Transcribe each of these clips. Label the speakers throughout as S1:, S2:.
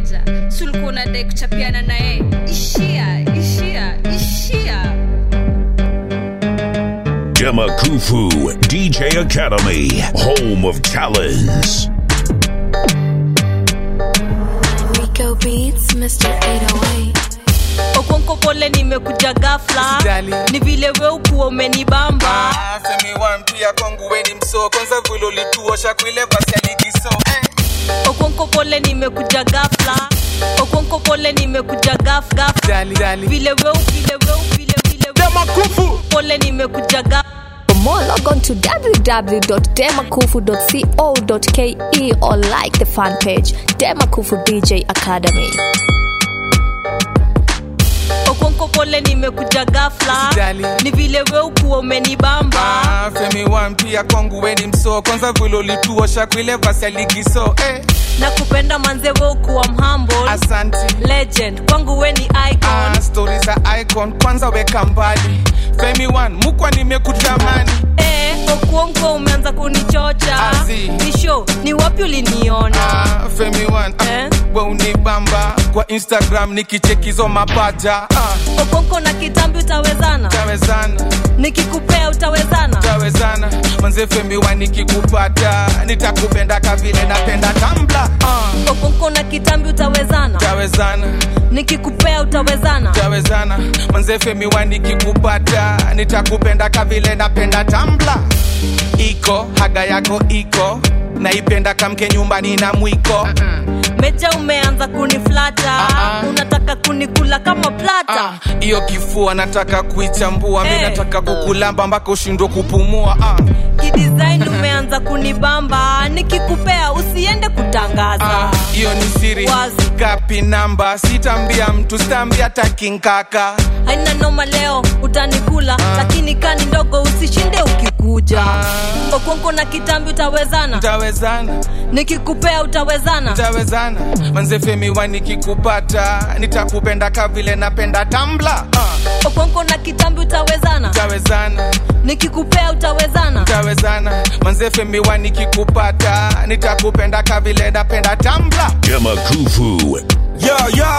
S1: keja sulikuwa unadai kuchapiana naye ishia ishia ishia
S2: Demakufu DJ Academy, home of talents.
S3: Rico Beats, Mr. 808.
S4: okonko pole nimekuja gafla
S5: Usijali.
S4: ni vile we ukuwa umenibamba
S5: Ah, Femi One pia kwangu weni mso kwanza vile ulituosha kuile basi ya ligi so eh.
S4: okonko pole nimekuja gafla okonko pole nimekuja gaf gaf
S5: Jali, jali.
S4: vile we vile we vile vile
S5: Demakufu.
S4: pole nimekuja gaf
S3: For more, log on to www.demakufu.co.ke or like the fan page, Demakufu DJ Academy.
S4: okonko pole nimekuja gafla
S5: Usijali.
S4: ni vile we ukuwa umenibamba
S5: Ah, Femi One pia kwangu weni mso kwanza vile ulituosha kuile basi ya ligi so eh.
S4: na kupenda manze we ukuwa mhamble
S5: Asanti.
S4: legend kwangu we ni icon
S5: Ah, stori za icon kwanza weka mbali Femi One mukwa nimekutamani
S4: eh, okuonko umeanza kunichocha
S5: Azi.
S4: nisho ni wapi uliniona
S5: Ah, Femi One ah,
S4: Eh?
S5: we unibamba kwa Instagram nikichekizo mapaja ah,
S4: okonko na kitambi utawezana
S5: tawezana
S4: nikikupea utawezana
S5: tawezana manze Femi One nikikupata nitakupenda kavile napenda tambla ah,
S4: okonko na kitambi utawezana
S5: tawezana
S4: nikikupea utawezana
S5: tawezana manze Femi One nikikupata nitakupenda kavile napenda tambla iko haga yako iko naipenda kamke nyumbani na mwiko
S4: meja umeanza kuniflata
S5: Ah, ah.
S4: unataka kunikula kama plata
S5: Ah, hiyo kifua nataka kuichambua mi
S4: Eh.
S5: nataka kukulamba mpaka ushindwe kupumua ah,
S4: kidesign umeanza kunibamba nikikupea usiende kutangaza
S5: ah, hiyo ni siri
S4: Wazi.
S5: kapi namba sitambia mtu sitambia takinkaka
S4: haina noma leo utanikula lakini kani ndogo usishinde ukikuja
S5: Ah.
S4: okonko na kitambi utawezana
S5: tawezana
S4: nikikupea utawezana
S5: tawezana manze Femi One nikikupata nitakupenda kavile napenda tambla ah,
S4: okonko na kitambi utawezana
S5: tawezana
S4: nikikupea utawezana
S5: tawezana manze Femi One nikikupata nitakupenda kavile napenda tambla
S2: Demakufu.
S6: Yo, yo.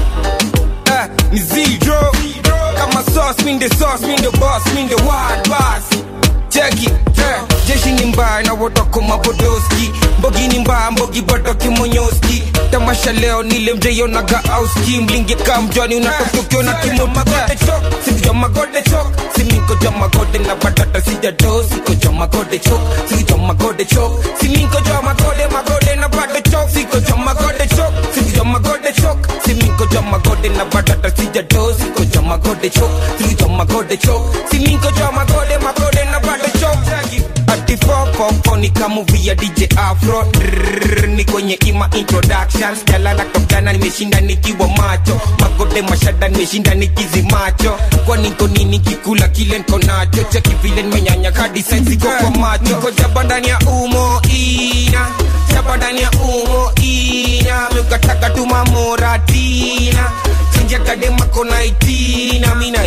S6: Eh, ni zero. Kama sauce, mean the sauce, mean the boss, mean the wild boss. Check it, yeah. Jeshi ni mbaya na wotoko mapodoski Mbogi ni mbaya, mbogi bado kimonyoski Tamasha leo nile mjeyo na gaauski Mlingi kamjwani unatokokyo na kimotute Siko jama gode chok Siminko jama gode na batata sija do Siko jama gode chok Siko jama gode chok Siminko jama gode magode na bado chok Siko jama gode chok Siko jama gode chok Siminko jama gode na batata sija do Siko jama gode chok Siko jama gode chok Siminko jama gode magode na bado chok Ati fofofo ni kamuvi ya DJ Afro Drrrr, ni kwenye ima introductions jalala tokana nimeshinda nikiwa macho magode mashada nimeshinda nikizi macho kwa niko nini kikula kile niko nacho cheki vile nimenyanya hadi saizi kwa kwa macho niko jaba ndani ya umo ina jaba ndani ya umo ina mekataka tumamoratina sinjakadema kona itina mina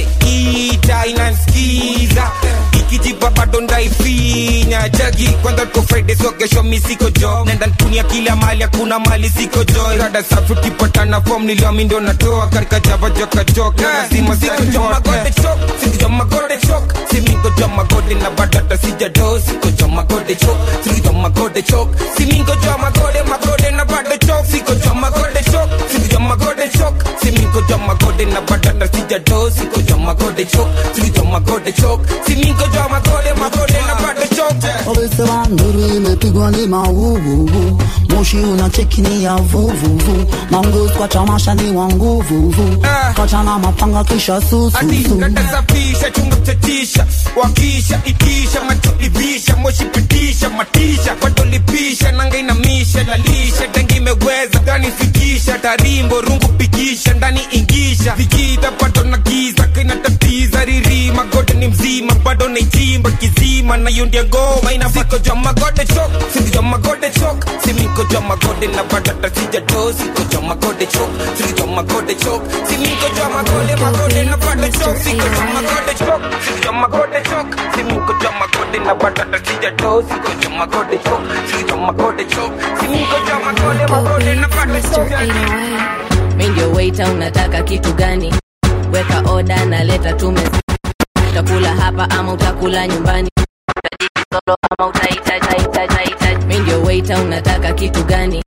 S6: ita inanskiza ikijipa bado ndaifinya jagi kwanza tuko friday so kesho mi siko job nenda ntunia kila mali hakuna mali siko joy rada safi ukipatana fom niliami ndo natoa katika java joka joka lazima siko jomagode chok siko jomagode chok simingo jomagode na badata sijado siko jomagode chok siko jomagode chok simingo jomagode magode na bado chok siko jomagode chok siko jomagode chok simingo jomagode na badata sijado siko jomagode chok siko jomagode chok simingo jomagode magode na bado chok
S7: Wamesema nduru imepigwa ni mauvuvu, moshi unacheki ni ya vuvuvu, mangus kwa tamasha ni wa nguvuvu,
S6: Ah.
S7: kachana mapanga kisha
S6: Ati
S7: sususu
S6: natasafisha chunga mchatisha wakisha itisha macho ivisha moshi pitisha matisha watolipisha nanga inamisha lalisha dengi imeweza gani fikisha tarimbo rungu pikisha ndani ingisha vikita bado na giza kinatatiza riri magode ni mzima bado naichimba kizima na hiyo ndio ngoma ina siko jwa magode chok siko jwa magode chok simiko niko jwa magode na batata sijado siko jwa magode chok siko jwa magode chok si niko jwa magode magode na bata chok siko jwa magode chok siko jwa magode chok si niko jwa magode na batata sijado siko jwa magode chok siko jwa magode chok si niko jwa magode magode na bata chok
S4: mi ndio waiter unataka kitu gani weka oda na leta tume utakula hapa ama utakula nyumbani Utajiki solo ama utaita taita taita mi ndio waiter unataka kitu gani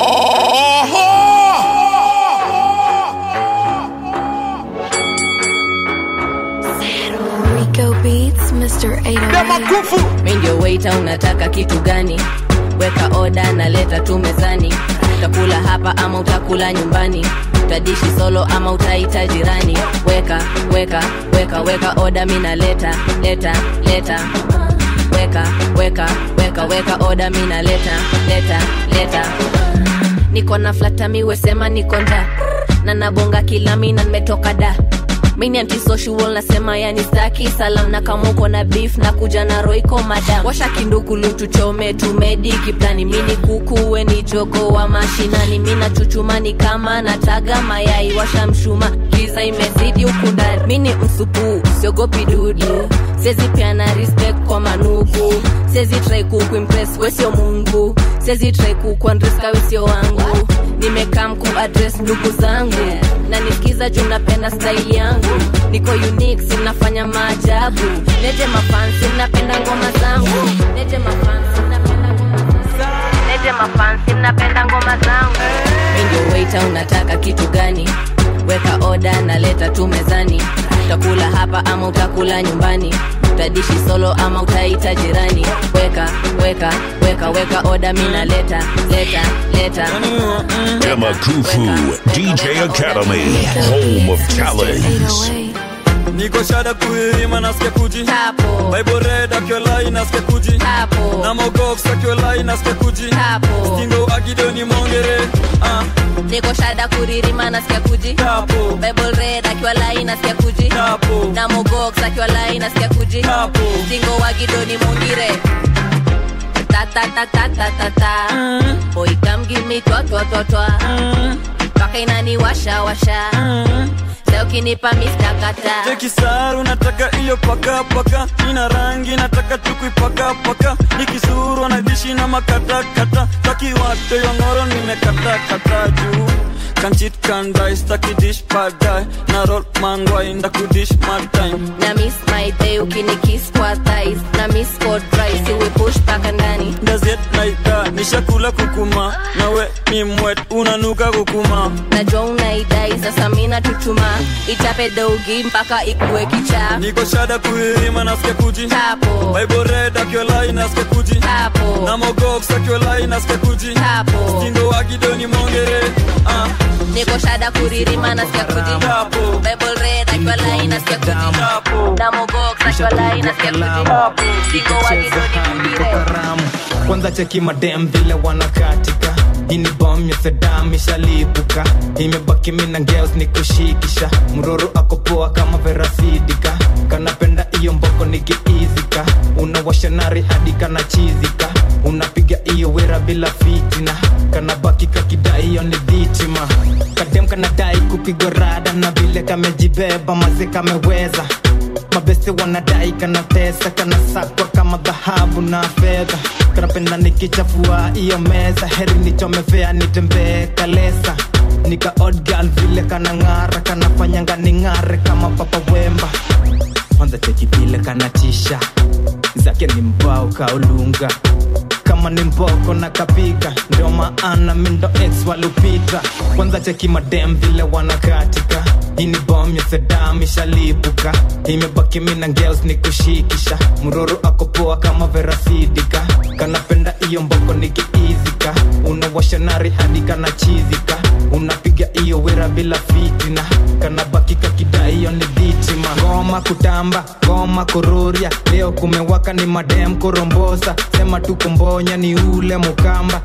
S3: Rico Beats, Mr. 808.
S4: mi ndio waiter unataka kitu gani weka oda na leta tu mezani utakula hapa ama utakula nyumbani utadishi solo ama utaita jirani weka weka weka weka oda mi naleta leta leta weka weka weka weka oda mi naleta leta leta niko na flatami sema niko nda na nabonga kila mina nimetoka da mini antisocial nasema yani staki salam na kama uko na beef na kuja na roiko madam washa kindukulu tuchome tumedi kiplani mini kukuwe ni jogo wa mashinani mina chuchumani kama nataga mayai washa mshuma giza imezidi huku ndani mini msupu siogopi dudu sezi piana respect kwa manuku sezi trai kukuimpress wesio mungu sezi trai kukuandreska wesio wangu nimekam kuadres ndugu zangu na nisikiza juu napenda staili yangu niko unique sinafanya maajabu neje mafansi mnapenda ngoma zangu neje mafansi mnapenda ngoma zangu neje mafansi mnapenda ngoma zangu mi ndio waiter unataka kitu gani weka oda na leta tu mezani utakula hapa ama utakula nyumbani utadishi solo ama utaita jirani weka weka weka weka oda mi naleta leta leta
S2: Demakufu DJ Academy, home of talents.
S3: 808.
S8: niko shada kuirima nasikia kuji
S4: tapo
S8: bible red akiolai nasikia kuji
S4: tapo
S8: na mogox akiolai nasikia kuji
S4: tapo
S8: stingo agidoni mongere ah,
S4: niko shada kuririma nasikia kuji
S8: tapo
S4: bible red akiwa lai nasikia kuji
S8: tapo
S4: na mogox akiwa lai nasikia kuji
S8: Tapo.
S4: singo wa gidoni mungire ta ta ta ta ta ta ta boy come give me twa twa twa twa paka inani washa washa sasa ukinipa mista kata
S8: tekisaru nataka iyo paka paka ina rangi nataka tukuipaka paka nikisuru nadishi na makatakata takiwate yongoro nimekatakata juu kanchit kandai stakidish padai na rol mangwai ndakudish matime
S4: na miss my day ukinikiss kwa thighs na miss for dry siwe push paka ndani
S8: gazet naida nishakula kukuma nawe ni mwet unanuka kukuma
S4: najua unaidai sasa mina tuchuma ichape dogi mpaka ikuwe kichaa
S8: niko shada kuirima nasikia kuji
S4: tapo
S8: bible red akiolai nasikia kuji
S4: tapo
S8: na mogox akiolai nasikia kuji
S4: tapo
S8: stindo wagidoni mongere ah,
S4: niko shada kuririma nasikia kuji
S8: tapo
S4: bible red akiwa lai nasikia kuji
S8: tapo
S4: na mogox akiwa lai nasikia kuji singo wagidoni mungire
S9: karamu kwanza cheki madem vile wanakatika ini bom ya sedam ishalipuka imebaki mina ngeos ni kushikisha mroro akopoa kama verasidika kanapenda iyo mboko nikiizika unawasha nari hadi kana chizika unapiga iyo wera bila fitina kanabaki kakidai iyo ni dhitima kadem kanadai kupigwa rada na vile kamejibeba maze kameweza mabeste wanadai kanatesa kanasakwa kama dhahabu na fedha kanapenda nikichafua iyo meza heri nichomevea nitembee kalesa nika odd girl vile kanang'ara kanafanyanga ning'are kama papa wemba kwanza cheki vile kanatisha zake ni mbao kaulunga kama ni mboko na kapika ndio maana mindo ex walupita kwanza cheki madem vile wanakatika hii ni bom ya sedam ishalipuka imebaki mina ngels ni kushikisha mroro akopoa kama verasidika kanapenda iyo mboko nikiizika unawasha nari hadi kana chizika unapiga iyo wera bila fitina kanabaki kakidai iyo ni dhitima ngoma kutamba ngoma kururia leo kumewaka ni madem kurombosa sema tu kumbonya ni ule mukamba siku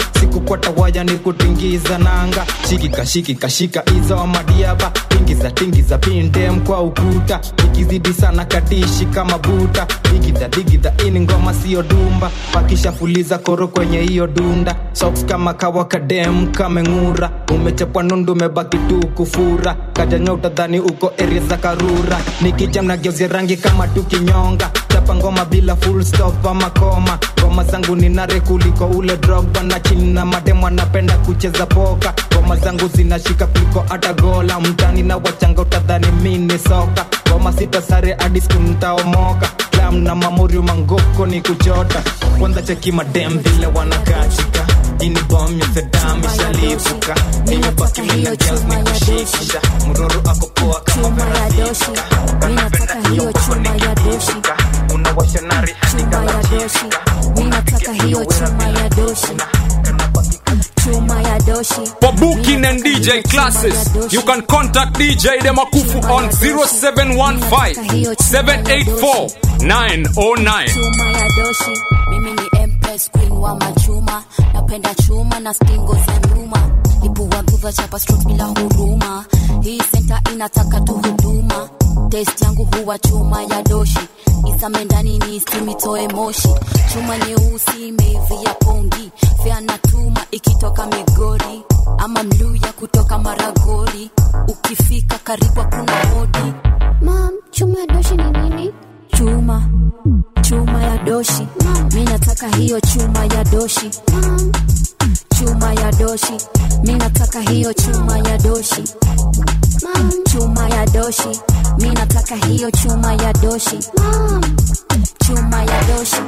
S9: fuata waya ni kutingiza nanga shikika shikika shika hizo madiaba tingiza tingiza pindem kwa ukuta ikizidi sana kadishi kama buta digidha digidha ini ngoma siyo dumba pakishafuliza koro kwenye hiyo dunda socks kama kawa kadem kameng'ura umechapwa nundu umebaki tu kufura kajanya utadhani uko area za karura nikijam na geuzia rangi kama tukinyonga chapa ngoma bila full stop ama koma ngoma zangu ni nare kuliko ule drogba na chini na mademo anapenda kucheza poka ngoma zangu zinashika kuliko hata gola mtani na wachanga utadhani mini soka ngoma sita sare hadi siku ntaomoka klam na mamorio mangoko ni kuchota kwanza cheki madem vile wanakatika ini bom ya sedam ishalipuka nimebaki mina girls ni kushikisha mroro ako poa kama
S3: doshi minataka hiyo chuma ya doshi
S9: unawasha nari hadi
S3: chuma ya doshi minataka hiyo chuma ya doshi chuma ya doshi
S10: For booking and DJ classes, you can contact DJ Demakufu on 0715 784 909.
S3: chuma ya doshi mimi ni empress queen wa machuma napenda chuma na stingo za nyuma ipua guva chapa strokes bila huruma hii senta inataka tu huduma test yangu huwa chuma ya doshi isame ndani ni simitoe moshi chuma nyeusi imeivia pongi fea na tuma ikitoka migori ama mluya kutoka maragori ukifika karibu hakuna hodi mam chuma ya doshi ni nini chuma chuma ya doshi mi nataka hiyo chuma ya doshi chuma ya doshi mi nataka hiyo chuma ya doshi chuma ya doshi mi nataka hiyo chuma ya doshi chuma ya doshi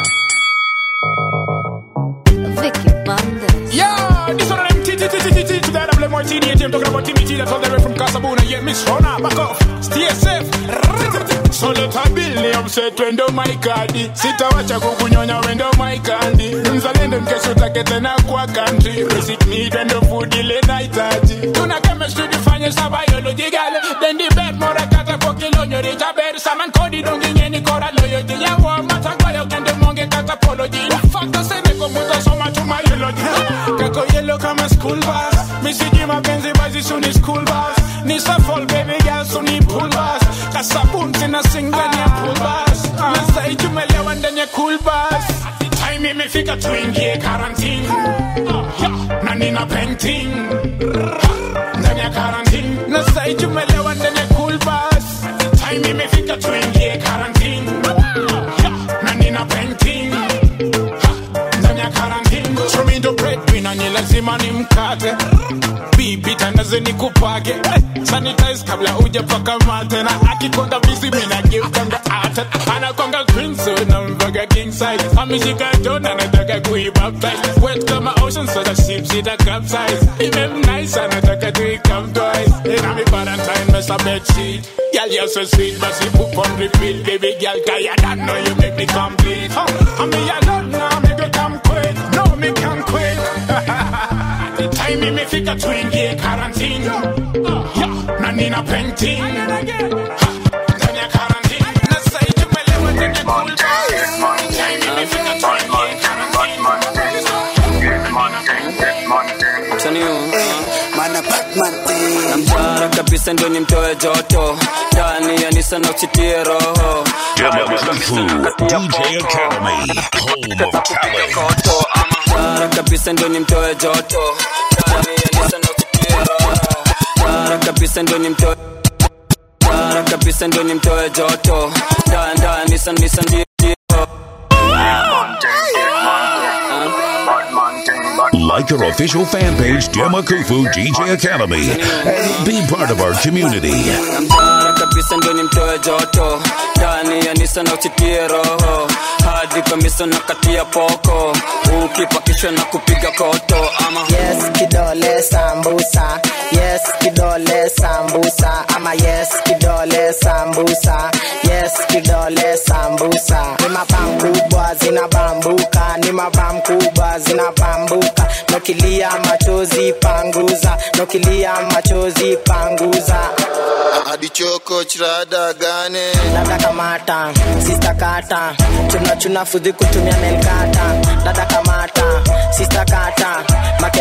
S3: Vicky Bandes.
S11: Yeah, this one of them T T T T T T to that double martini. I'm talking about Timmy T. That's all the way from Casabona. Yeah, Miss Rona, back off, stay safe. So let her build upset when do my kadi sitawacha kukunyonya wendo my kandi mzalendo mkesho take tena kwa country basic need and the food ile nahitaji tuna chemistry tufanye sa biology gale then the bed mora kata kwa kilonyo rita bed saman kodi dongi nyeni kora loyo jinya wa mata kwa yo kende monge kata apology fakta sene kwa muta soma tu my eulogy kako yellow kama school bus misiji mapenzi bazi suni school bus ni safol baby girl suni pool bus kasabun tena sing ndani ya pool bus nasai tumelewa ndani ya cool bus time imefika tuingie quarantine Yeah, na nina painting ndani ya quarantine nasai tumelewa ndani ya cool bus time imefika tuingie quarantine Yeah, na nina painting ndani ya quarantine Show me the breadwinner ni lazima ni mkate bibi tandaze ni kupage sanitize kabla ujapaka mate na akikonga bizi mina geukanga ate anakonga green so na mvaga king size ameshika dona anataka kuibaptize wet kama ocean so the ship sita capsize imem nice anataka tuikam twice ina mi valentine mess a bed sheet Girl, you're so sweet, but she poop on repeat. Baby girl, cause you don't know you make me complete. Huh? I mean, you love now, make you come quick. No, me can quit. The time imefika tuingie quarantine. Yeah, na nina painting. Ha, ndani ya quarantine. Na sasa tumelewa ndani ya cool bus. Time imefika tuingie
S8: namtara kabisa ndo nimtoe joto ndani ya nisa na uchitie roho
S2: Demakufu DJ Academy, home of talent.
S8: Tara kabisa ndo nimtoe joto ndani ya nisa na uchitie roho Tara kabisa ndo nimtoe Tara kabisa ndo nimtoe joto ndani ndani nisa nisa ndio
S2: Like our official fan page, Demakufu DJ Academy, and be part of our community.
S8: namtara kabisa ndo nimtoe joto ndani ya nisa na uchitie roho hadi kamisa na katia poko ukipakishwa na kupiga koto ama
S12: yes kidole sambusa yes kidole sambusa ama yes kidole sambusa yes kidole sambusa ni mabam kubwa zinabambuka ni mabam kubwa zinabambuka nokilia machozi panguza nokilia machozi panguza
S13: hadi choko chirada gane
S12: dada kamata sista kata chuna chuna fudhi kutumia melkata dada kamata sista kata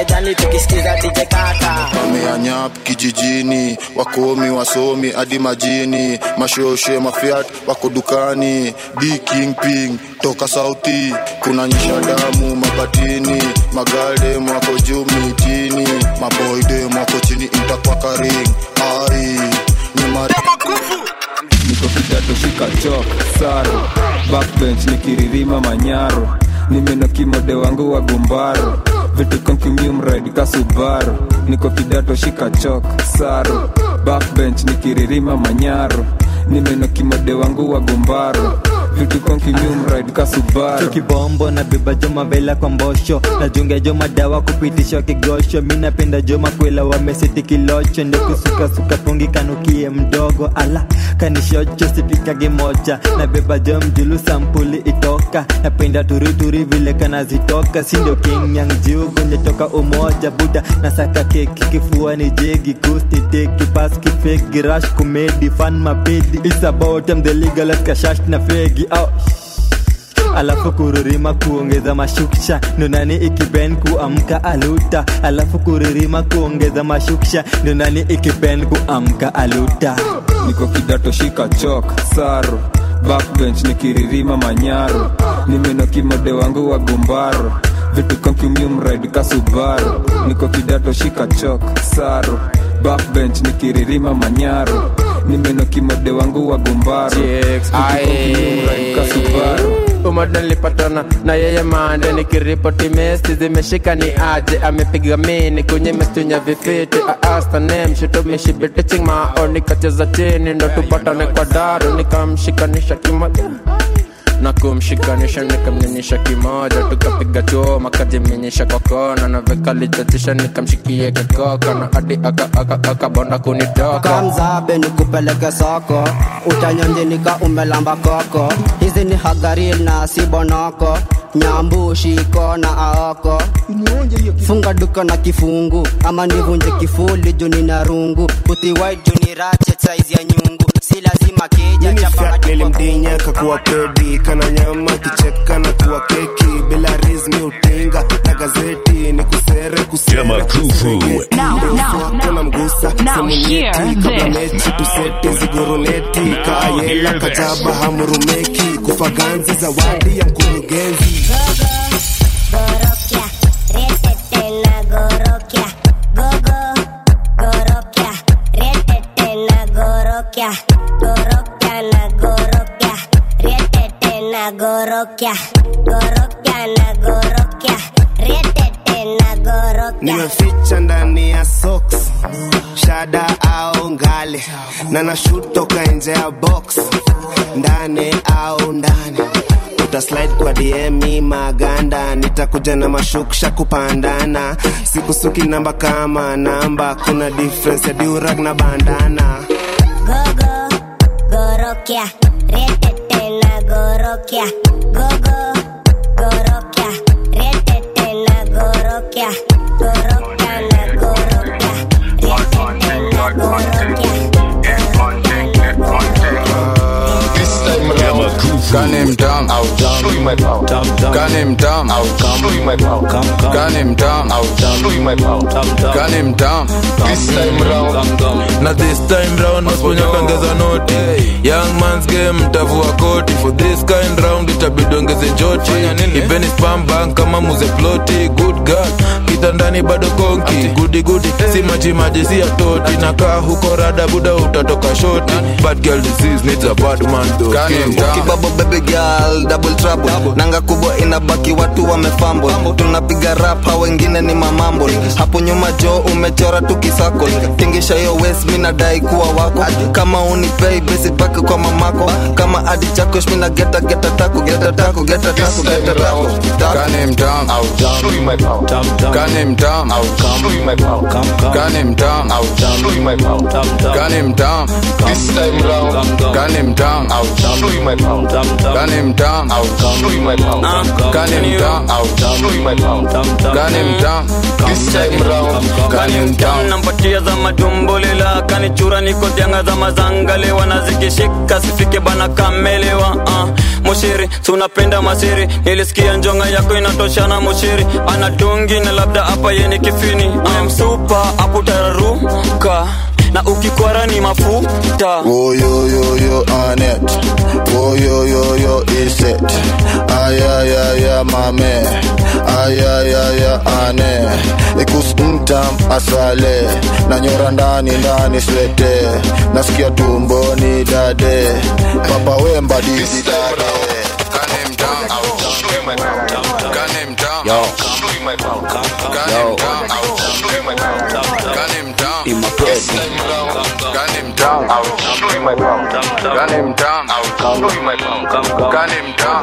S12: kejani tukisikiza DJ Kata.
S13: wameanyap kijijini wakomi wasomi hadi majini mashoshe mafiat wako dukani d kingping toka sauti kuna nyisha damu mabatini magaldem wako juu mitini maboydem wako chini intakwakaring ai nyimari
S6: niko kidato shika chok saro backbench nikiririma manyaro nimeno kimode wangu wa gumbaro vitu konkiumride kasubaro niko kidato shika chok saro backbench nikiririma manyaro nimeno kimode wangu wa gumbaro vitu konkiumride kasubaro
S14: kibombo na beba joma vela kwa mbosho najunga joma dawa kupitishwa kigosho mi napenda joma kwela wameseti kilocho ndio kusukasuka pungi kanukie mdogo ala kanishocho sipikage moja na beba jo mjulu sampuli itoka napenda turituri vile kanazitoka sindio kingyang jiu kwenye toka umoja buda nasaka keki kifua ni jegi kusti teki paski fegi rash kumedi fan mapedi It's about them the legal kashash na fegi oh alafu kuririma kuongeza mashuksha nonani ikipen kuamka aluta alafu kuririma kuongeza mashuksha nonani ikipen kuamka aluta
S6: niko kidato shika chok saro backbench nikiririma manyaro nimeno kimode wangu wa gumbaro vitu konkiumride kasubaro niko kidato shika chok saro backbench nikiririma manyaro nimeno kimode wangu wa gumbaro vitu konkiumride kasubaro
S15: umoja nilipatana na yeye mande nikiripoti mesti zimeshika ni aje amepiga mini kwenye mestunya vifiti aasta mao nikacheza chini ndo tupatane kwa daru nikamshikanisha kimoja na kumshikanisha nikamnyonyesha kimoja tukapiga choma kajimenyesha kwa kona na vikalichatisha nikamshikie kikoka na hadi akabonda aka, aka, aka kunitoka
S12: kamzabe nikupeleke soko utanyonjinika umelamba koko hizi ni hagaril na sibonoko nyambu shiko na aoko funga duka na kifungu ama nivunje kifuli juni na rungu utiwai juni rache saizi ya nyungu si lazima keja chapa
S16: nilimdinya kakuwa pedi kana nyama kicheka na kuwa keki bila rizmi utinga na gazeti ni kusere kuserekuna mgusa semunyeti kabla mechi tusete ziguruneti kaayela kajaba hamurumeki kufaganzi zawadi ya mkurugenzi
S17: Gorokia, gorokia na gorokia, rietete na gorokia, gorokia na gorokia, rietete na gorokia.
S16: nimeficha ndani ya socks shada au ngale na nashut toka nje ya box ndani au ndani utaslide kwa dm maganda nitakuja na mashuksha kupandana sikusuki namba kama namba kuna difference ya durag na bandana
S17: Gogo, gorokia, rietete na gorokia, gogo, gorokia, rietete na gorokia, gorokia na gorokia, rietete na
S18: Gun him down, I'll show you my power. Gun him down, I'll show you my power. Gun him down, I'll show you my power. Gun him down, this time round.
S19: na this time round masiponyakangeza noti young mans game mtavua koti for this kind round itabidi ongeze joti ipeni spam bank kama muze ploti good god kitandani bado konki gudi gudi si majimaji si ya toti nakaa huko rada buda utatoka shoti bad girl disease needs a bad man though
S20: kibabo baby girl double trouble nanga kubwa inabaki watu wamefambo tunapiga rap hao wengine ni mamambo hapo nyuma jo umechora tukisako tingisha hiyo west mi nadai kuwa wako kama unipei besi pake kwa mamako kama adi chako shmina geta geta tako geta tako geta tako geta tako
S18: Gun him down, I'll show you my power. Gun him down, I'll show you my power. Gun him down, I'll show you my power. Gun him down, this time round. Gun him down, I'll show you my power. Kani mtam Kani mtam Kani mtam This time round Kani mtam
S8: nampatia za matumbolila kanichura niko janga za mazangalewa na zikishika sifike bana kamelewa uh. mushiri tunapenda masiri nilisikia njonga yako inatoshana mushiri anatungi na labda hapa yeni kifini uh. msupa aputararuka na ukikwara ni mafuta
S13: Woyoyoyo Anet Woyoyoyo Iset Ayayaya mame Ayayaya ane Ikus mtam asale Nanyora ndani ndani swete Nasikia tumboni dade Papa wemba didi dade
S18: Kani mtam Kani mtam
S13: Yo
S18: Kani mtam Kani mtam Kani mtam Kani mtam Kani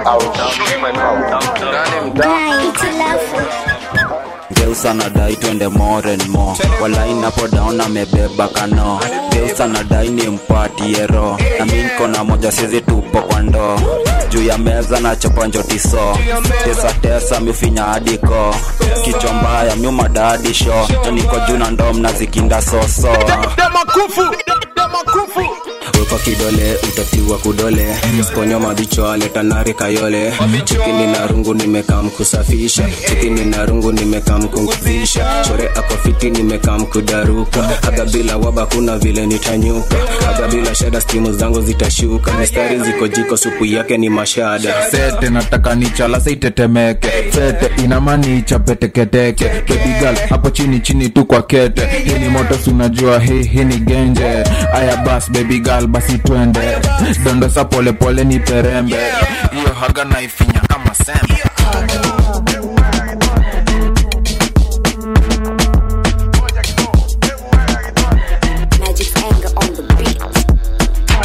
S18: mtam Kani mtam
S21: geusa nadai twende more and more walai napo down amebeba kano geusa nadai ni mpatie ro na mi niko na moja sizi tupo kwa ndoo juu ya meza na chopa njotiso tesa tesa mifinya hadiko kichwa mbaya myuma dadi sho na niko juu na ndoo mnazikinda soso wekwa kidole utatiwa kudole sponyo mabicho aleta nari kayole chikini na rungu nimekam kusafisha chikini na rungu nimekam kumvisha chore ako fiti nimekam kudaruka aga bila waba kuna vile nitanyuka aga bila shada stimu zangu zitashuka mistari ziko jiko supu yake ni mashada
S19: sete nataka nichala saitetemeke sete inamani chapeteketeke bebigal hapo chini chini tu kwa kete hii ni moto sunajua hii hii ni genje aya bas bebigal basi twende dondosa polepole ni perembe hiyo haga naifinya kama sembe
S3: Magic's anger on the beat.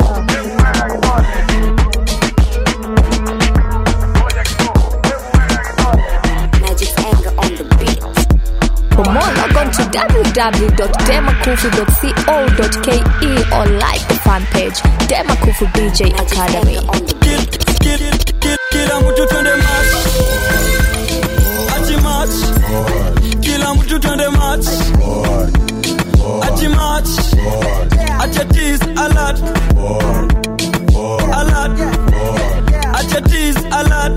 S3: Magic's anger on the beat.
S1: For more, log on to www.demakufu.co.ke or like the fan page Demakufu DJ Academy.
S8: kila mtu twende match ati match kila mtu twende match ati match acha tease alert alert acha tease alert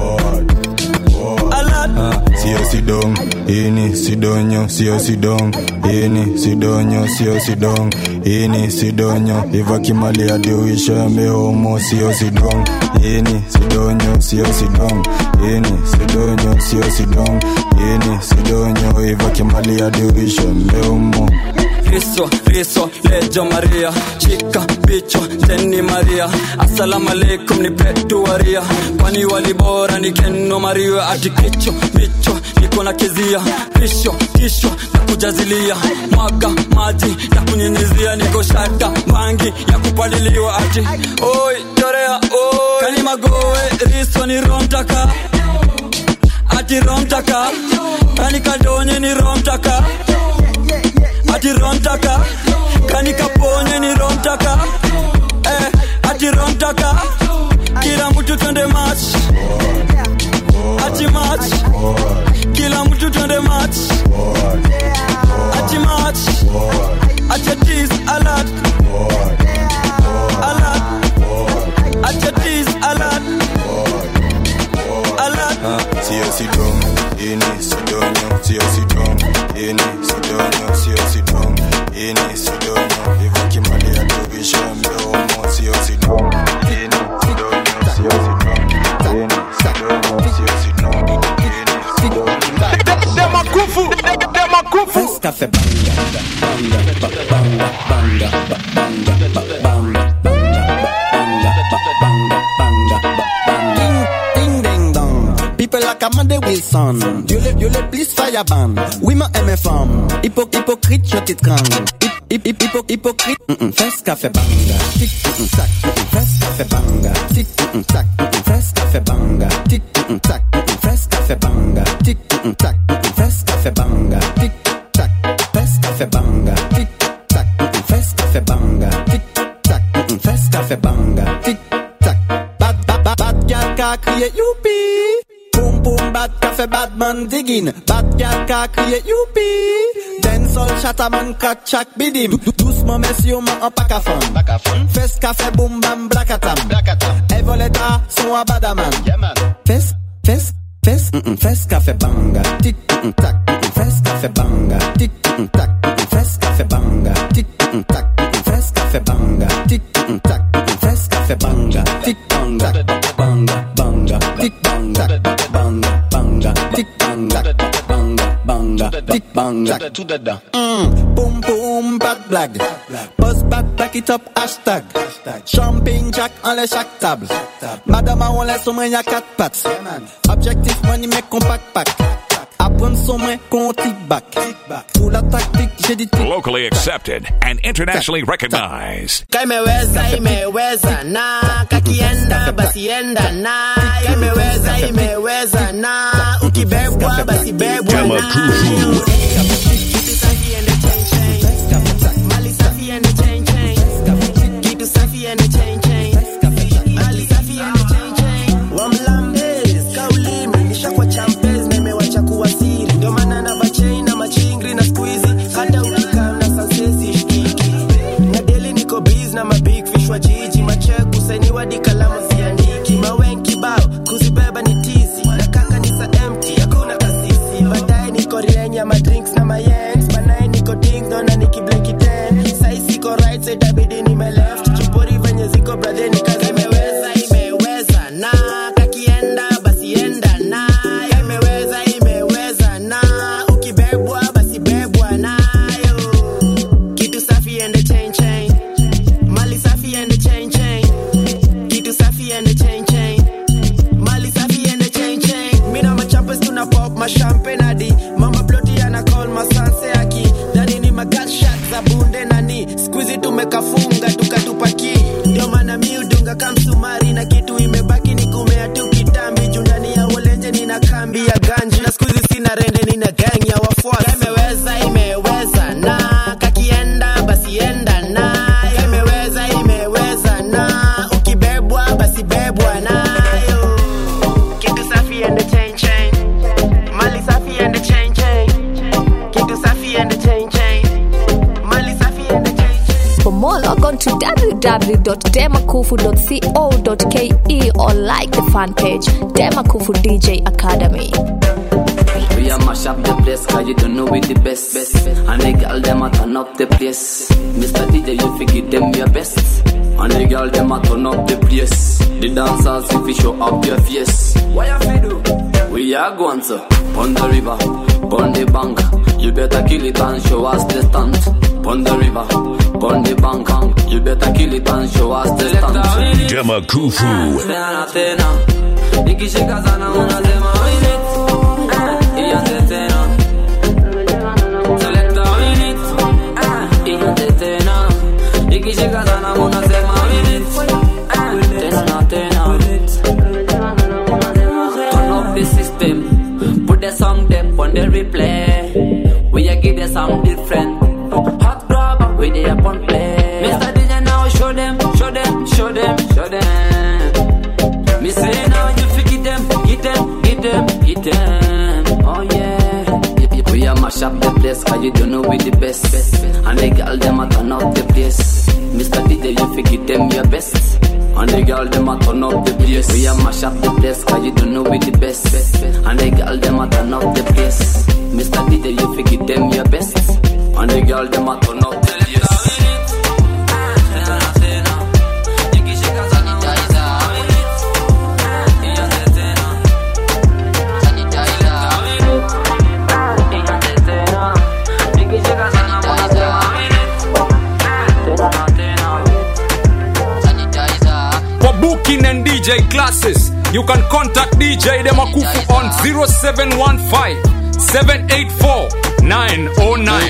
S8: alert
S19: sio sidong ini sidonyo sio sidong ini sidonyo sio sidong ini sidonyo iva kimali adiuisha mehomo sio sidong ini sidonyo sio sidong ini sidonyo sio sidong ini sidonyo iva kimali adiuisha mehomo
S8: riso riso lejo maria chika bicho teni maria assalamu alaikum ni petuaria kwani walibora ni keno maria ati kicho bicho niko na kizia pisho kisho na kujazilia mwaga maji ya kunyinyizia niko shata bangi ya kupaliliwa ati oi torea oi kani magowe riso ni romtaka ati romtaka kani kadonye ni romtaka ati romtaka kani kaponye ni romtaka eh, ati romtaka kila mtu twende match ati match kila mtu twende match ati match acha tease alert alert acha tease alert alert
S19: sio sidong ini sidonyo sio sidong ini sidonyo sio sidong ini sidonyo iva kimali adiuisha mehomo sio sidong ini sidonyo sio sidong ini sidonyo sio sidong ini sidonyo
S11: Demakufu, Demakufu.
S21: Fresh cafe banga, banga, ba- banga, banga, ba- banga, ba- banga, banga, ba- banga, ba- banga, ba- banga.
S22: Ding ding dong. People like Amanda Wilson. Dieu le, Dieu le plus fire ban. Oui, ma MFM. Hypo, hypocrite, je t'étrangle. Hip, hip, hip, hypo, hypocrite. Mm -mm. Fresh café banga. Tic, mm -mm, tac. Mm -mm. Fresh café banga. Tic, mm -mm, tac. Mm -mm. Fresh café banga. Tic, mm -mm, tac. Mm -mm. Fresh café banga. Tic, mm -mm, tac. Mm -mm. Fresh café banga. Tic, tac. Fresh café banga. Tic, tac. Mm -mm. Fresh café banga. Tic, tac. Mm -mm. Fresh café banga. Tic, tac. Bad ka kriye youpi Boom boom bad ka fe bad man digging Bad gal ka kriye youpi Dancehall chataman kat chak bidim Dou- Doucement messieurs man an pak a fon Fes ka fe boom bam blakatam Evoleta son a badaman Fes, fes, fes, mm -mm, fes ka fe banga Tik, mm -mm, tak, mm -mm, fes ka fe banga Tik, mm -mm, tak, mm -mm, fes ka fe banga Tik, mm -mm, tak, mm -mm, fes ka fe banga Tik, mm -mm, tak, mm -mm, fes ka fe banga Tik, banga, banga, banga Tik, banga, banga, banga Tik, banga, banga, banga Tik, banga Mm, boom boom bad blague Buzz back back it up hashtag Champagne jack en les chaque table Madame a on laisse au moins y'a quatre pattes Objectif money mais compact pack Apprendre son moins qu'on tic back Pour la tactique j'ai dit tic
S2: Locally accepted and internationally recognized.
S5: kaimeweza imeweza na kakienda basi enda na imeweza imeweza na ukibebwa basi bebwa
S2: Dema
S5: na
S2: Kufu.
S5: Kitu safi ende chain chain. Mali safi ende chain chain. Kitu safi ende chain chain. Mali safi ende chain chain. Wamlambez, kaulimi, nishakuwa champez, na imewacha kuwa siri. Ndio maana na bachain na machingri na squeezy. Hata ukikaa na sansesi shikiki. Na daily niko biz na mabig fish wa jiji. Machek kusainiwa di kalamu siandiki. Mawen kibao, kuzibeba ni tizi. Na kaka ni sa empty, hakuna kasisi. Baadaye niko rienya ma drinks na ma yens. Banaye niko ding dong na nikibleki ten. Sai siko right side itabidi nime left. Chupori venye ziko brother ni kazi imeweza imeweza na kakienda basi enda na imeweza imeweza na ukibebwa basi bebwa nayo kitu safi ende chain chain mali safi ende chain chain kitu safi ende chain chain mali safi ende chain chain mina machampes tuna pop ma champagne hadi mama ploti ana call masanse aki ndani ni magatshot za bunde nani squeezy tumekafunga tukatupaki ndio maana mi udunga kamsumari na kitu imebaki ni kumea tu kitambi juu ndani ya wolenje nina kambi ya ganji na squeezy sina rende nina gang ya wafuasi imeweza imeweza na kakienda basi enda na imeweza imeweza na ukibebwa basi bebwa nayo kitu safi ende chain chain mali safi ende chain chain kitu safi ende chain chain mali safi ende chain
S1: For more, log on to www.demakufu.co.ke or like the fan page, Demakufu DJ Academy.
S7: We a mash up the place cause you don't know we the best, best. And the girl them a turn up the place Mr. DJ you fi give them your best And the girl them a turn up the place The dancers if you show up your face What you fi do? We are going to On the river, on the bank You better kill it and show us the stunt On the river, on the bank You better kill it and show us the stunt
S2: Dema Kufu.
S7: tena tena nikishika sana unasema win it Eh, ianze tena Selecta win it Eh, ianze tena nikishika sana unasema win it Eh, tena tena turn up the system put the song them on the replay we a give the song different hot grab we dey upon play Mr. DJ now show them show them show them show them me say now you fi get them, get them, get them, get them. Oh yeah. We a mash up the place cause you don't know we the best. And the girl them a turn up the place. Mr. DJ you fi get them your best. And the girl them a turn up the place. We a mash up the place cause you don't know we the best. And the girl them a turn up the place. Mr. DJ you fi get them your best. And the girl them a turn up the place.
S10: For booking and DJ classes, you can contact DJ Demakufu on 0715 784 909.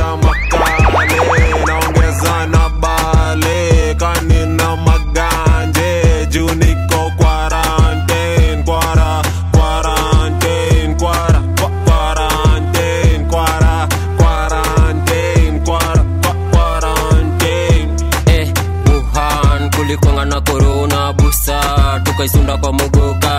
S19: naongeza na bale kanina maganje juu niko quarantine kwara quarantine kwara kwa- quarantine kwara quarantine kwara kwa- quarantine
S21: eh, Wuhan kulikwanga na korona busa tukaisunda kwa mogoka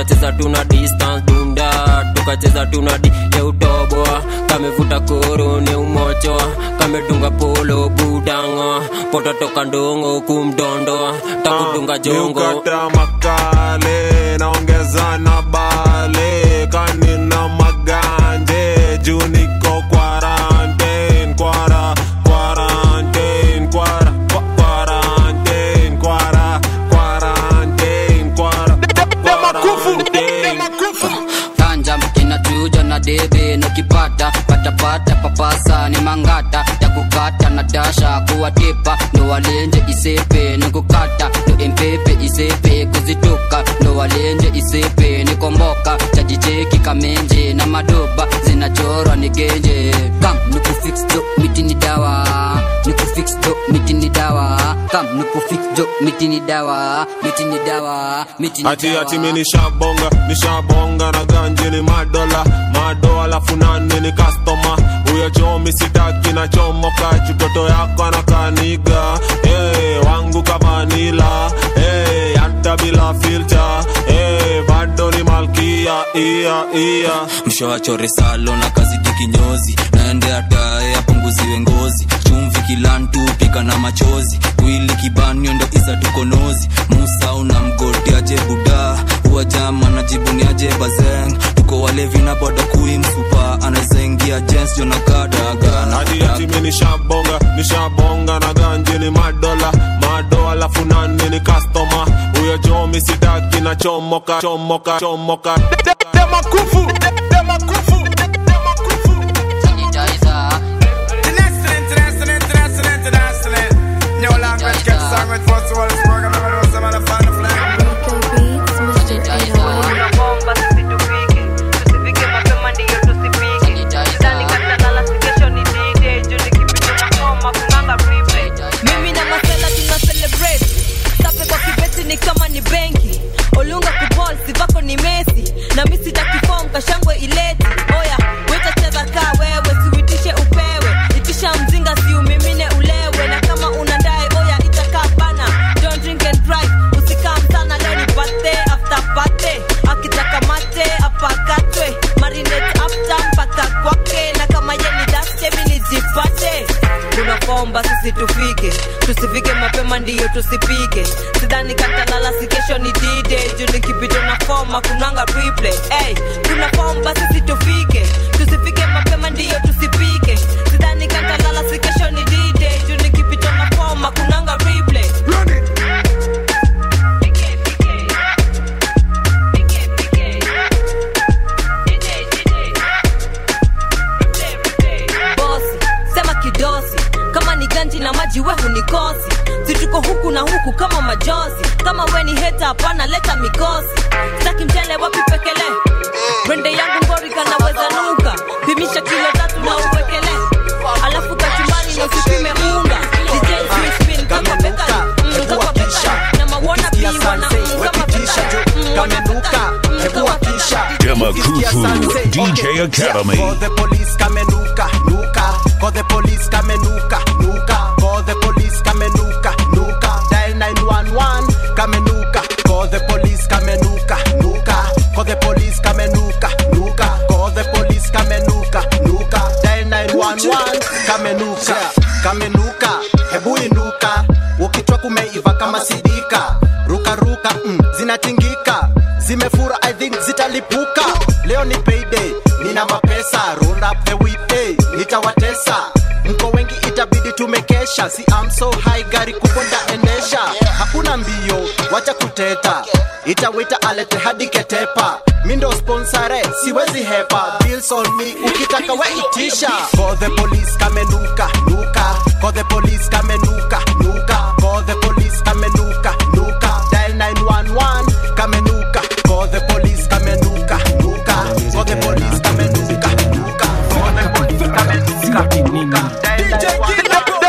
S4: tukacheza tuna distance dunda tukacheza tuna di yeutoboa kamevuta koro ne umochoa kamedunga polo budango pototoka ndongo kumdondoa takudunga jongo
S9: Ukata makale naongeza na bale kanina maganje juu niko quarantine kwara quarantine kwara kwa- quarantine kwara quarantine kwara quarantine
S23: ganja inachuja na debe nukipata patapata papasa ni mangata ya kukata na dasha kuwatipa ndo walenje isepe ni kukata ndo empepe isepe kuzituka ndo walenje isepe ni komboka chajicheki kamenje na madoba zinachorwa ni genje kam nikufix jo miti ni dawa nikufix jo miti ni dawa kam nikufix jo miti ni dawa miti ni dawa miti ni
S9: ati
S23: dawa
S9: ati mi nishabonga nishabonga na ganji ni madola mado alafu nani ni kastoma huyo chomi sitaki na chomoka chutoto yako anakaniga hey, wangu kavanila hey, hata bila filter hey, bado ni malkia ia ia
S24: mshawachore salo na kazidi kinyozi naende atae apunguziwe ngozi chumvi kilantu pika na machozi wili kibanio ndo isa tukonozi musa una mgoti aje buda huwa jama na jibuni aje bazeng tuko walevi na boda kui msupa anazaingia jens jonakadagana
S9: hadi ati mi nishabonga nishabonga na ganji ni madola mado alafu nani ni kastoma huyo chomi sitaki na chomoka chomoka chomoka demakufu demakufu
S25: mimi na masela tuna celebrate sape kwa kibeti ni kama ni benki olunga kubol sivako ni mesi na mi sitakifom kashangwe ileti oya wetacheza kaa wewe siuitishe upewe itisha mzinga siumimine ulewe na kama unandae oya itakaa bana don't drink and drive usikam sana leo ni birthday after birthday akitaka mate apakatwe marinate after mpaka kwake na kama ye ni daste mi nijipate tunakomba sisi tufike tusifike mapema ndiyo tusipike sidhani katalala si kesho ni dide juu nikipita na foma kunanga replay hey, tunakomba sisi tufike tusifike mapema ndiyo tusipike sidhani katalala si kesho ni dide juu nikipita na foma kunanga replay bosi sema kidosi kama ni ganji na maji we hunikosi situko huku na huku kama majozi kama we ni heta hapana leta mikosi staki mchele wapi pekele rende yangu ngori kanaweza nuka pimisha kilo tatu na uwekele alafu kachumbani na usipime unga DJ Crispin kama beka mm, kama beka na mawona pi wana mm, kama beka mm, wana beka mm, kama beka
S2: Demakufu DJ Academy.
S26: Call the police kamenuka nuka Call the police kamenuka nuka Call the police kamenuka nuka Dial 911 kamenuka Call the police kamenuka nuka Call the police kamenuka nuka Call the police kamenuka nuka Dial 911 kamenuka kamenuka hebu inuka ukichwa kumeiva kama sidika ruka ruka mm, zinatingika zimefura i think zitalipuka leo ni payday nina mapesa roll up the weekday nitawatesa mko wengi itabidi tumekesha si am so high gari kubwa ndaendesha hakuna mbio wacha kuteta itawita alete hadi ketepa mindo sponsore siwezi hepa bills on me ukitaka we itisha call the police kamenuka nuka call the police kamenuka nuka call the police kamenuka nuka dial 911 kamenuka call the police kamenuka nuka call the police kamenuka nuka call the police kamenuka nuka dial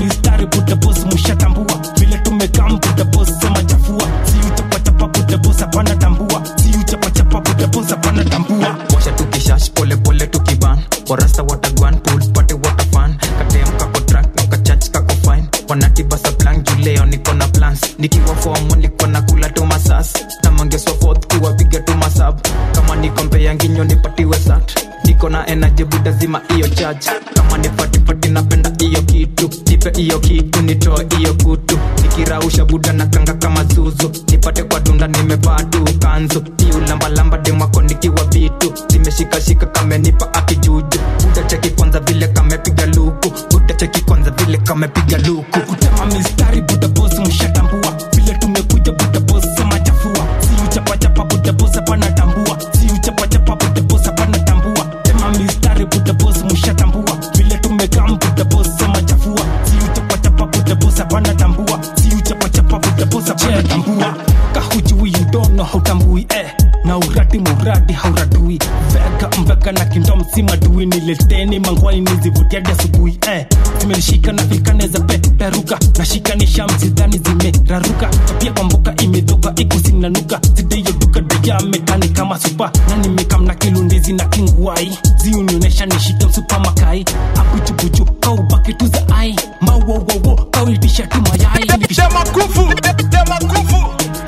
S27: 911
S6: wanatibasa plan juleo niko na plans nikiwa fomo niko na kula tu masas na mangeswa fourth kuwapiga tu masab kama niko mbea nginyo nipatiwe sat niko na energy buda zima iyo charge kama ni fatifati napenda iyo kitu nipe iyo kitu nitoe iyo kutu nikirausha buda na kanga kama zuzu nipate kwa dunda nimevaa tu kanzu iu lambalamba demwako nikiwa vitu zimeshikashika kamenipa akijuju buda cheki kwanza vile kamepiga luku buda cheki kwanza vile kamepiga luku
S12: kutema mistari buda bosi mshatambua vile tumekuja buda bosi sema chafua siu chapachapa buda bosi hapana tambua siu chapachapa buda bosi hapana tambua tema mistari buda bosi mshatambua vile tumekam buda bosi sema chafua siu chapachapa buda bosi hapana tambua siu chapachapa buda bosi hapana tambua kahujui you don't know hautambui eh na uradi muradi hauradui veka mveka na kindo msima dui nileteni mangwai nizivutiadi asubuhi eh zimenishika na filkaneza peperuka nashikanisha msidhani zimeraruka pia kwamboka imedhoka ikusinanuka zideyoduka dayamekani kama supa na nimekamna kilundizi na kingwai ziunionesha nishike msupa makai abujubuju kaubaki tu za ai mawowowo kauitisha tu mayai
S14: Demakufu, Demakufu.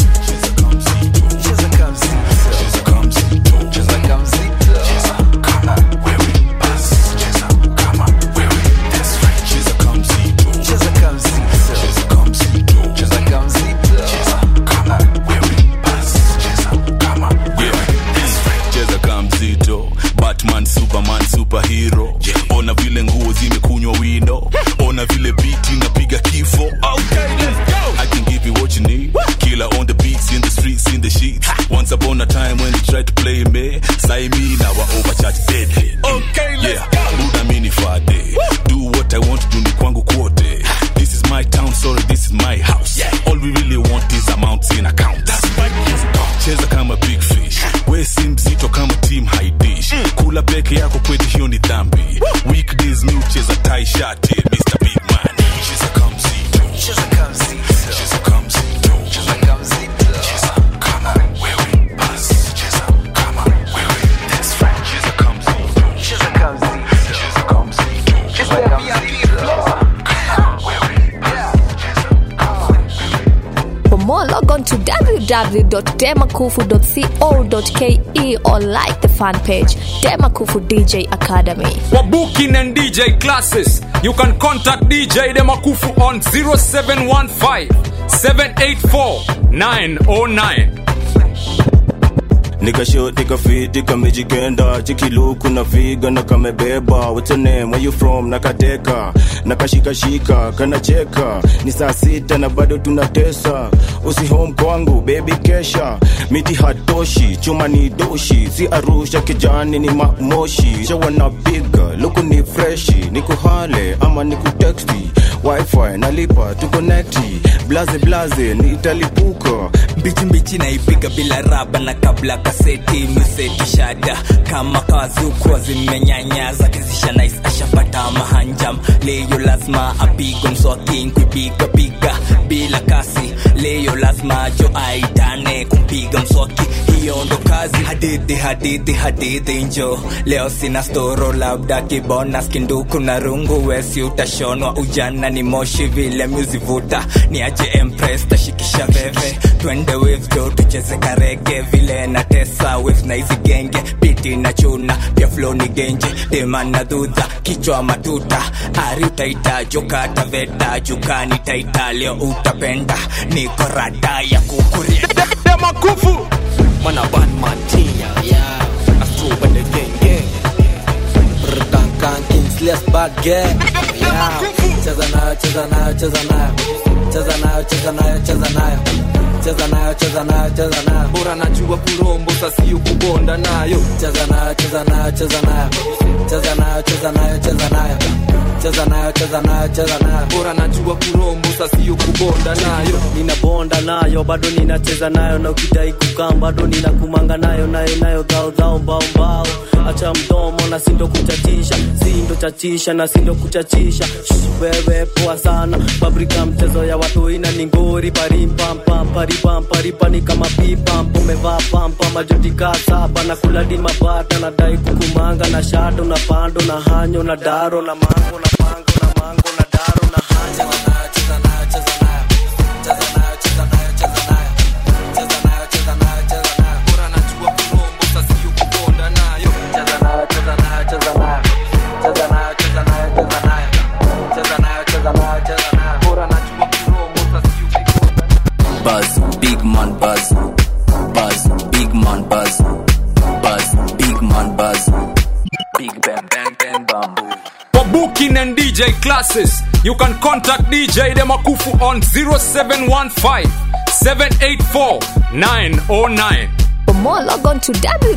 S15: cheza kama mzito batman superman superhero ona vile nguo zimekunywa wino ona vile biti napiga kifo okay, let's go. I can give you what you need killer on the beats in the streets in the sheets once upon a time when you tried to play me say me now I overcharge deadly okay, let's yeah. go. Buda mini fade do what I want to do ni kwangu kwote this is my town sorry this is my house all we really want is amounts in account cheza kama big fish we si mzito kama team haidish kula peke yako kwetu hiyo ni dhambi weekdays mi ucheza tai shati mr big man cheza kama mzito cheza kama mzito cheza kama mzito cheza kama mzito cheza kama wewe bas cheza kama wewe that's right cheza kama mzito cheza kama mzito cheza kama mzito cheza kama mzito
S16: For more, log on to www.demakufu.co.ke or like the fan page Demakufu DJ Academy.
S10: For booking and DJ classes, you can contact DJ Demakufu on 0715 784 909.
S17: nikashoti kafiti kamejikenda chikiluku na figa na kamebeba What's your name? Where you from nakateka nakashikashika kanacheka ni saa sita na bado tunatesa usi home kwangu bebi kesha miti hatoshi chuma ni doshi si arusha kijani ni mamoshi shawa na piga luku ni freshi nikuhale ama nikuteksti wifi nalipa tukonekti blaze blaze nitalipuka
S27: mbichi mbichi naipiga bila raba na kabla kaseti miseti shada kama kazukwa zimenyanya zake zisha nice ashapata mahanjam leyo lazima apigwe mswaki kuipiga piga bila kasi leyo lazima jo aitane kumpiga mswaki hiyo ndo kazi hadithi hadithi hadithi njo leo sina storo labda kibona skinduku na rungu wesi utashonwa ujana ni moshi vile muzivuta ni aje empress tashikisha veve twende waves jo tucheze karege vile na tesa waves na hizi genge biti na chuna pia flow ni genje dema na dhudha kichwa matuta ari utaita jokata veta jukani taita leo utapenda niko rada ya kukuria
S14: Demakufu.
S27: Mana Batman Tia, yeah. Astro when the gang gang.
S28: Brr-kan-kan, Kingsley's bad gang. Yeah. Cheza nayo, cheza nayo, cheza nayo. Cheza nayo, cheza nayo, cheza nayo. Cheza nayo, cheza nayo, cheza nayo.
S27: bora najua kurombo sasiyo kubonda nayo
S28: Cheza nayo, cheza nayo, cheza nayo. Cheza nayo, cheza nayo, cheza nayo. Cheza nayo, cheza nayo, cheza nayo.
S27: bora najua kurombo sasiyo kubonda nayo
S28: ninabonda nayo bado ninacheza nayo na ukidai kukam bado ninakumanga nayo nayo nayo dhao dhao mbao mbao acha mdomo na sindo kuchachisha sindo chachisha na sindo kuchachisha Shh, wewe poa sana fabrika mchezo ya watu ina ningori parimpampam paripamparipa ni kama pipamp umevaa pampa majotika saba na kuladi mabata nadai kukumanga na shato na pando na hanyo na daro na mango na pango na mango na daro na hanyo
S24: big man buzz buzz big man buzz buzz big man buzz big bang bang bang bamboo
S10: For booking and DJ classes, you can contact DJ Demakufu on 0715 784 909.
S16: For more, log on to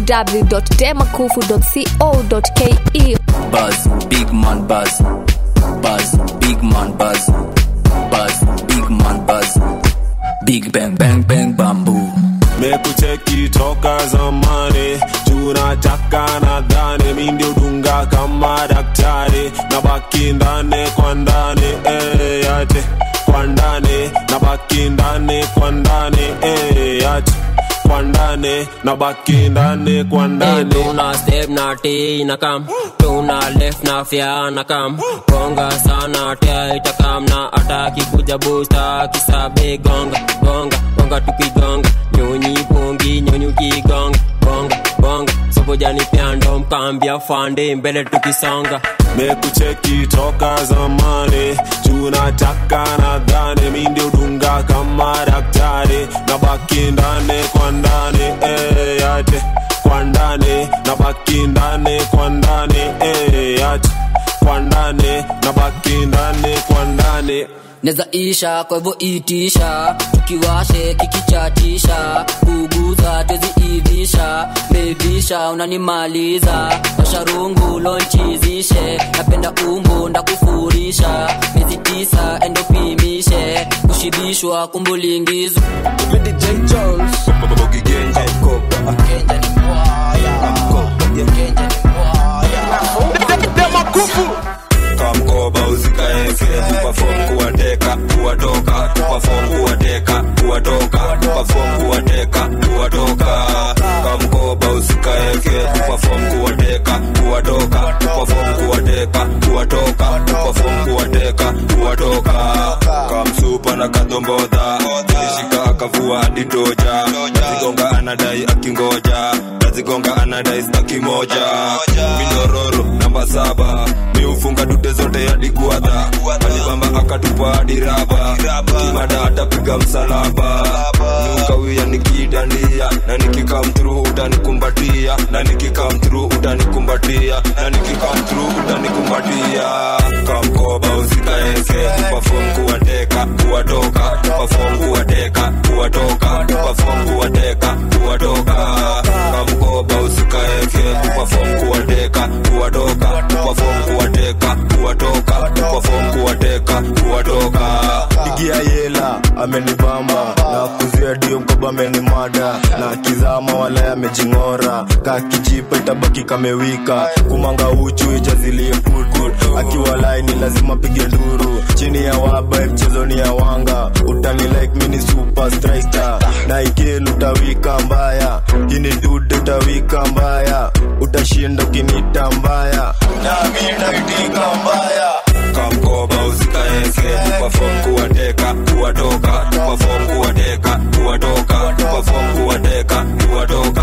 S16: www.demakufu.co.ke.
S24: buzz big man buzz buzz big man buzz buzz big man buzz big bang bang bang bamboo
S9: mekucheki toka zamani tunataka nadhani mi ndio dunga kama daktari na baki ndani kwa ndani eh, yate kwa ndani na baki ndani kwa ndani eh, yate kwa ndani na baki ndani kwa ndani
S4: tuna step na t na kam tuna left na fya na kam gonga sana tia itakam na ataki kuja busta kisabe gonga gonga gonga tukigonga nyonyi pongi nyonyi ukigonga gonga gonga sobojani pyando mkambia fande mbele tukisonga
S9: mekucheki toka zamani tunataka nadhani mi ndio dunga kama daktari na baki ndani kwa ndani eh, yate kwa ndani na baki ndani kwa ndani eh, yate kwa ndani na baki ndani kwa ndani
S23: neza isha kwa hivyo itisha tukiwashe kikichatisha kuguza tweziivisha bevisha unanimaliza washarungu lonchizishe napenda umbu ndakufurisha miezi tisa endopimishe kushibishwa kumbulingizo
S3: kamkoba usikaeke tupafom kuwateka kuwatoka tupafom kuwateka kuwatoka tupafom kuwateka kuwatoka kamkoba usikaeke tupafom kuwateka kuwatoka tupafom kuwateka kuwatoka tupafom kuwateka kuwatoka kamsupa na kadombodha ilishika akavua hadi toja nazigonga anadai akingoja nazigonga anadai staki moja minororo namba saba miufunga dute zote hadi guadha alibamba akatupa hadi raba kimada atapiga msalaba niukawia nikidandia na nikikamtru utanikumbatia na nikikamtru utanikumbatia na nikikamtru utanikumbatia kamkoba usikaeke tupafom kuwateka kuwatoka tupafom kuwateka kuwatoka tupafom kuwateka kuwatoka kamkoba usikaeke tupafom kuwateka kuwatoka tupafom kuwateka kuwatoka tupafom kuwateka kuwatoka
S17: igia yela amenibamba na kuzia dio mkoba amenimada na kizama wala amejing'ora kakijipa itabaki kamewika kumanga uchu ijazilie putput akiwa laini lazima pige nduru chini ya waba mchezoni ya wanga utani like mini super striker na ikelu utawika mbaya ini dude utawika mbaya utashinda ukinita mbaya nami naitika mbaya
S3: kamkoba usikaeke tupafom kuwateka kuwatoka tupafom kuwateka kuwatoka tupafom kuwateka kuwatoka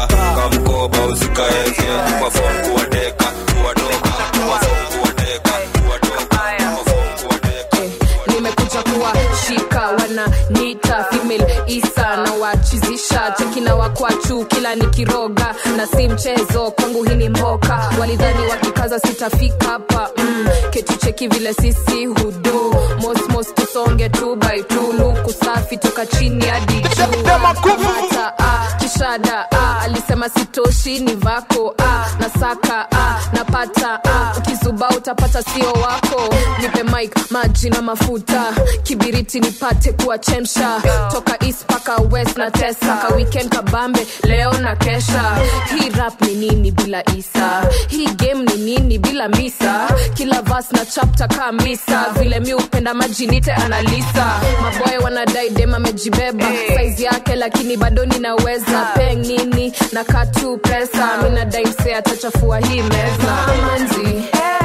S3: kamkoba usikaeke tupafom kuwateka kuwatoka tupafom kuwateka kuwatoka tupafom kuwateka
S5: nimekuja kuwashika wana nita female isa na wachizisha cheki na wakwachu kila nikiroga na si mchezo kwangu hii ni mboka walidhani wakikaza sitafika hapa mm, ketu cheki vile sisi hudu mosmos tusonge tu by tu luku safi toka chini hadi juu Hata, ah, kishada ah, alisema sitoshi ni vako ah, nasaka ah, napata ah, ukizuba utapata sio wako nipe mike maji na mafuta kibiriti nipate kuwachemsha toka east paka west na tesa ka weekend kabambe leo na kesha hii rap ni nini bila isa hii game ni nini bila misa kila vas na chapta ka misa vile mi upenda majinite analisa maboy wanadai dem amejibeba saizi yake lakini bado ninaweza peng nini na katu pesa mi nadai mse atachafua hii meza manzi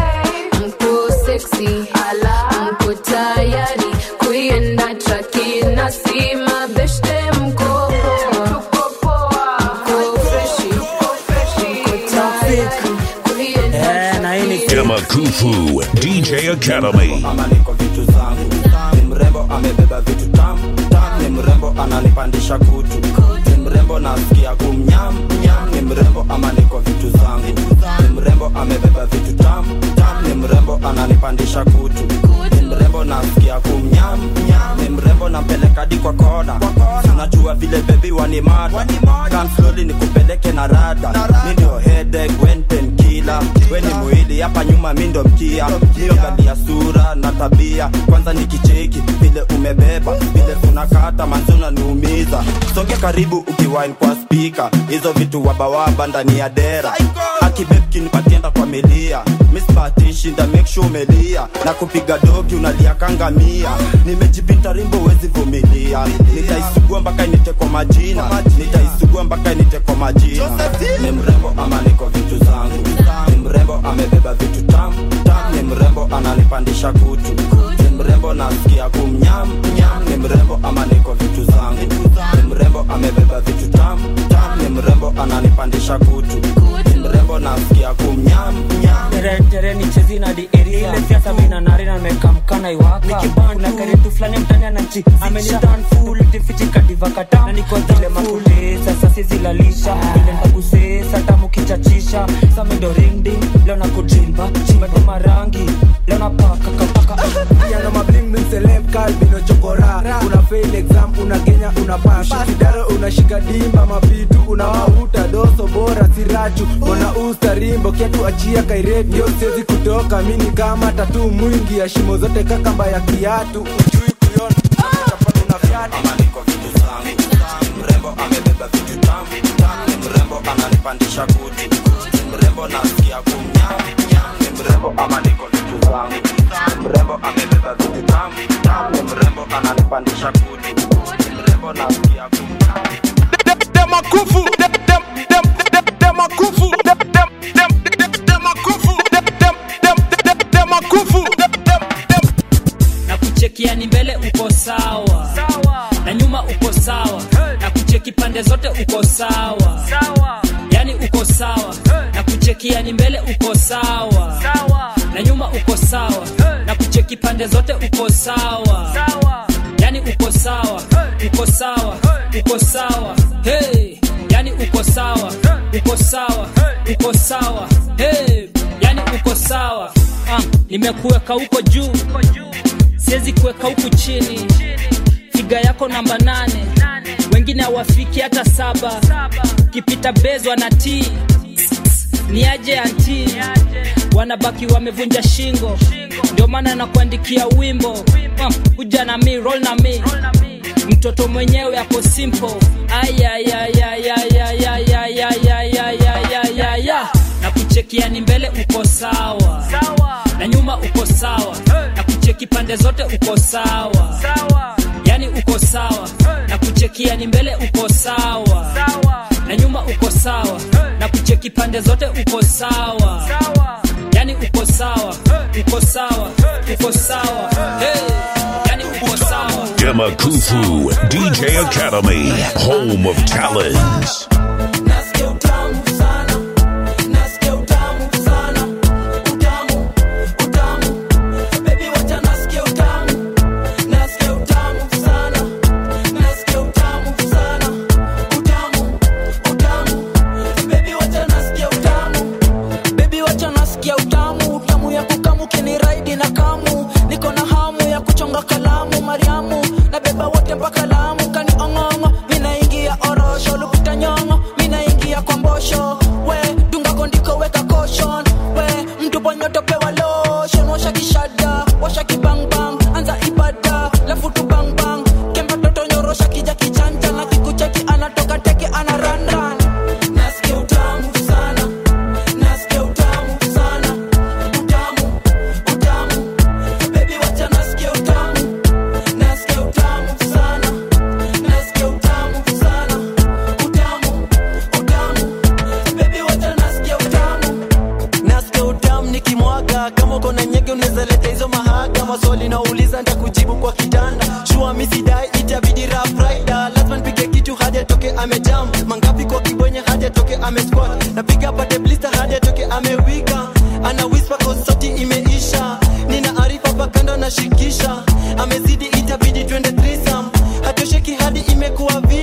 S5: mko seksi mko tayari kuienda traki na sima beshte mko poa. Mko freshi, mko tayari kuienda
S2: Demakufu DJ Academy.
S8: ni mrembo amebeba vitu tam tam ni mrembo ananipa
S1: ananipandisha kutu ni mrembo nasikia kumnyam nyam ni mrembo ama niko vitu zangu ni mrembo amebeba vitu tam tam ni mrembo ananipandisha kutu ni mrembo nasikia kumnyam nyam ni mrembo nampeleka di kwa kona najua vile bebi wanimada Come slowly nikupeleke na rada mi ndio headache wenten kila we ni mwili hapa nyuma mi ndo mkia hiyo gadi ya sura na tabia kwanza nikicheki vile umebeba vile unakata manzi unaniumiza songe karibu ukiwine kwa spika hizo vitu wabawaba ndani ya dera akibebkinipatienda kwa milia mispatishinda make sure umelia na kupiga doki unalia kanga mia nimejipita rimbo wezi vumilia nitaisugua mpaka inite kwa majina nitaisugua mpaka inite kwa majina ni mrembo ama niko vitu zangu ni mrembo amebeba vitu tam tam ni mrembo ananipandisha kutu ni mrembo nasikia kumnyam nyam ni mrembo ama niko vitu zangu ni mrembo amebeba vitu tam tam ni mrembo ananipandisha kutu ni mrembo nasikia kumnyam nyam
S7: teretere chezi na di area ile siasa mina nari na mekamkana iwaka kuna karetu fulani mtani anachi amenitan full tifiti kadiva kata na niko zile makule sasa sizilalisha ile ndagusesa tamu kichachisha samindo ring ding leo na kujimba chimba rangi leo na paka kapaka
S6: Yana mabling min celeb kalbino chokora una fail exam una kenya una pass kidaro unashika dimba mapitu unawavuta doso bora sirachu ona usta rimbo kiatu achia kairetu yo siwezi kutoka mini kama tatu mwingi ya shimo zote kakamba ya kiatu ujui kuiona chapana una vyatu
S1: mrembo amebeba vitu tam tam ni mrembo ananipandisha kuti ni mrembo nasikia kumnyam nyam ni mrembo ama niko vitu zangu Ni mrembo amebeba vitu tam tam ni mrembo ananipandisha kuti ni mrembo nasikia kumnyam
S14: demakufu dem- dem- dem- dem- demakufu dem- dem- dem- dem- demakufu dem- dem- dem- dem- demakufu dem- dem-
S8: na kuchekia ni mbele uko sawa na nyuma uko sawa na kucheki pande zote uko sawa yani uko sawa na kuchekia ni mbele uko sawa na nyuma uko sawa na kucheki pande zote uko sawa yani uko sawa uko sawa uko sawa hey yani uko sawa uko sawa uko sawa hey yani uko sawa ah, nimekuweka huko juu siwezi kuweka huku chini figa yako namba nane wengine hawafiki hata saba ukipita bezwa na t ni aje anti wanabaki wamevunja shingo ndio maana nakuandikia wimbo uh, kuja na mi roll na mi mtoto mwenyewe ako simple ayayayayayayayayayayayaya na kuchekia ni mbele uko sawa na nyuma uko sawa na kucheki pande zote uko sawa yani uko sawa na kuchekia ni mbele uko sawa na nyuma uko sawa na kucheki pande zote uko sawa yani uko sawa uko sawa uko sawa hey yani uko sawa
S2: Demakufu DJ Academy, home of talents.
S11: Nasikia utamu sana, nasikia utamu sana, utamu, utamu, baby wacha nasikia utamu, nasikia utamu sana, nasikia utamu sana, utamu, utamu, baby wacha nasikia utamu, baby wacha nasikia utamu, utamu ya kukamu kiniraidi na kamu, niko na hamu ya kuchonga kalamu, Mariamu, na beba wote mpaka Lamu, kani ong'ong'o, minaingia orosho, lupita nyong'o, minaingia kwa mbosho, we dunga gondiko weka caution, we mtu ponyoto pewa lotion, washa kishada, washa kibangbang, anza ibada, lafu tu bang bang, kemba toto nyorosha kija kichanja, na kikucheki anatoka teke ana run run. Nasikia utamu sana, nasikia utamu sana, utamu, utamu, baby wacha nasikia utamu, nasikia utamu sana, nasikia utamu sana, utamu, utamu, baby wacha nasikia utamu.
S28: nasikia utamu nikimwaga kama uko na nyege unaweza leta hizo mahaga maswali nauliza nitakujibu kwa kitanda shua misidai itabidi rap rider lazima nipige kitu hadi atoke amejam mangapi kwa kibwenye hadi atoke amesquat napiga pate blister hadi atoke amewika ana whisper cause sauti imeisha nina arifa pakando nashikisha amezidi itabidi twende threesome hatosheki hadi imekuwa vita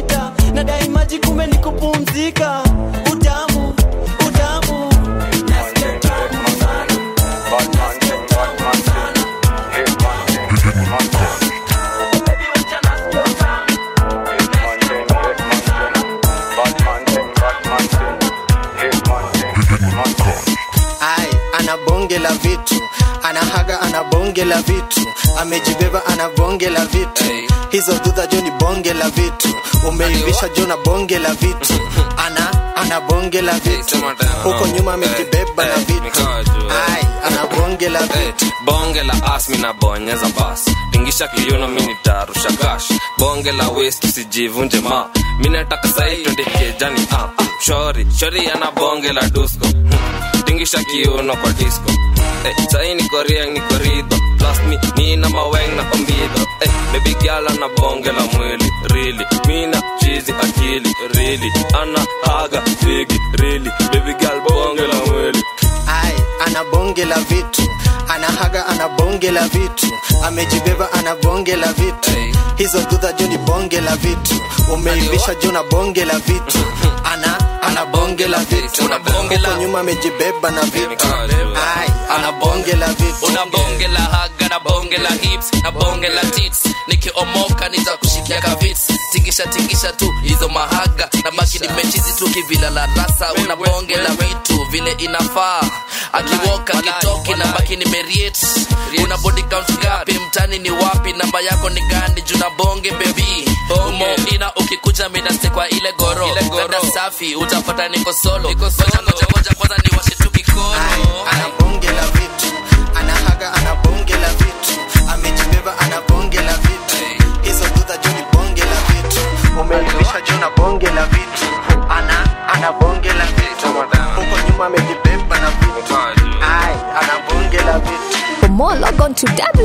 S13: bonge la vitu amejibeba ana bonge la vitu hizo dhudha jo ni bonge la vitu umeivisha jo na bonge la vitu ana ana bonge la vitu huko nyuma amejibeba na vitu ai ana bonge la vitu
S18: bonge la as minabonyeza bas tingisha kiuno minitarusha gash bonge la west usijivunje ma minataka sai twende kejani ah. shori shori ana bonge la dusko Hmm. tingisha kiuno kwa disco hey, sai niko rieng niko ridho plus mi nina maweng na kombido hey, baby gyala na bonge la mwili really mina chizi akili really ana haga figi really baby girl bonge la mwili
S13: ai ana bonge la vitu ana haga ana bonge la vitu amejibeba ana bonge la vitu hizo dhudha jo ni bonge la vitu umeivisha jo na bonge la vitu ana ana bonge la vitu huko nyuma amejibeba na vitu ai ana bonge la vitu
S19: una bonge la haga na bonge la hips na bonge la tits nikiomoka nitakushikia kavits tingisha tingisha tu hizo mahaga na baki nimechizi tu kivila la rasa una bonge la vitu vile inafaa akiwoka kitoki na baki nimeriet una body count ngapi mtani ni wapi namba yako ni gani juna bonge bebi umoina ukikuja minaste kwa ile goro dada safi utapata niko solo ngoja ngoja ngoja kwanza niwashe tu kikono
S13: ana bonge la vitu ana haga ana bonge la vitu amejibeba ana bonge la vitu hizo dhudha jo ni bonge la vitu umeivisha jo na bonge la vitu ana ana bonge la vitu huko nyuma amejibeba na vitu ai ana bonge la vitu
S16: For more, log on to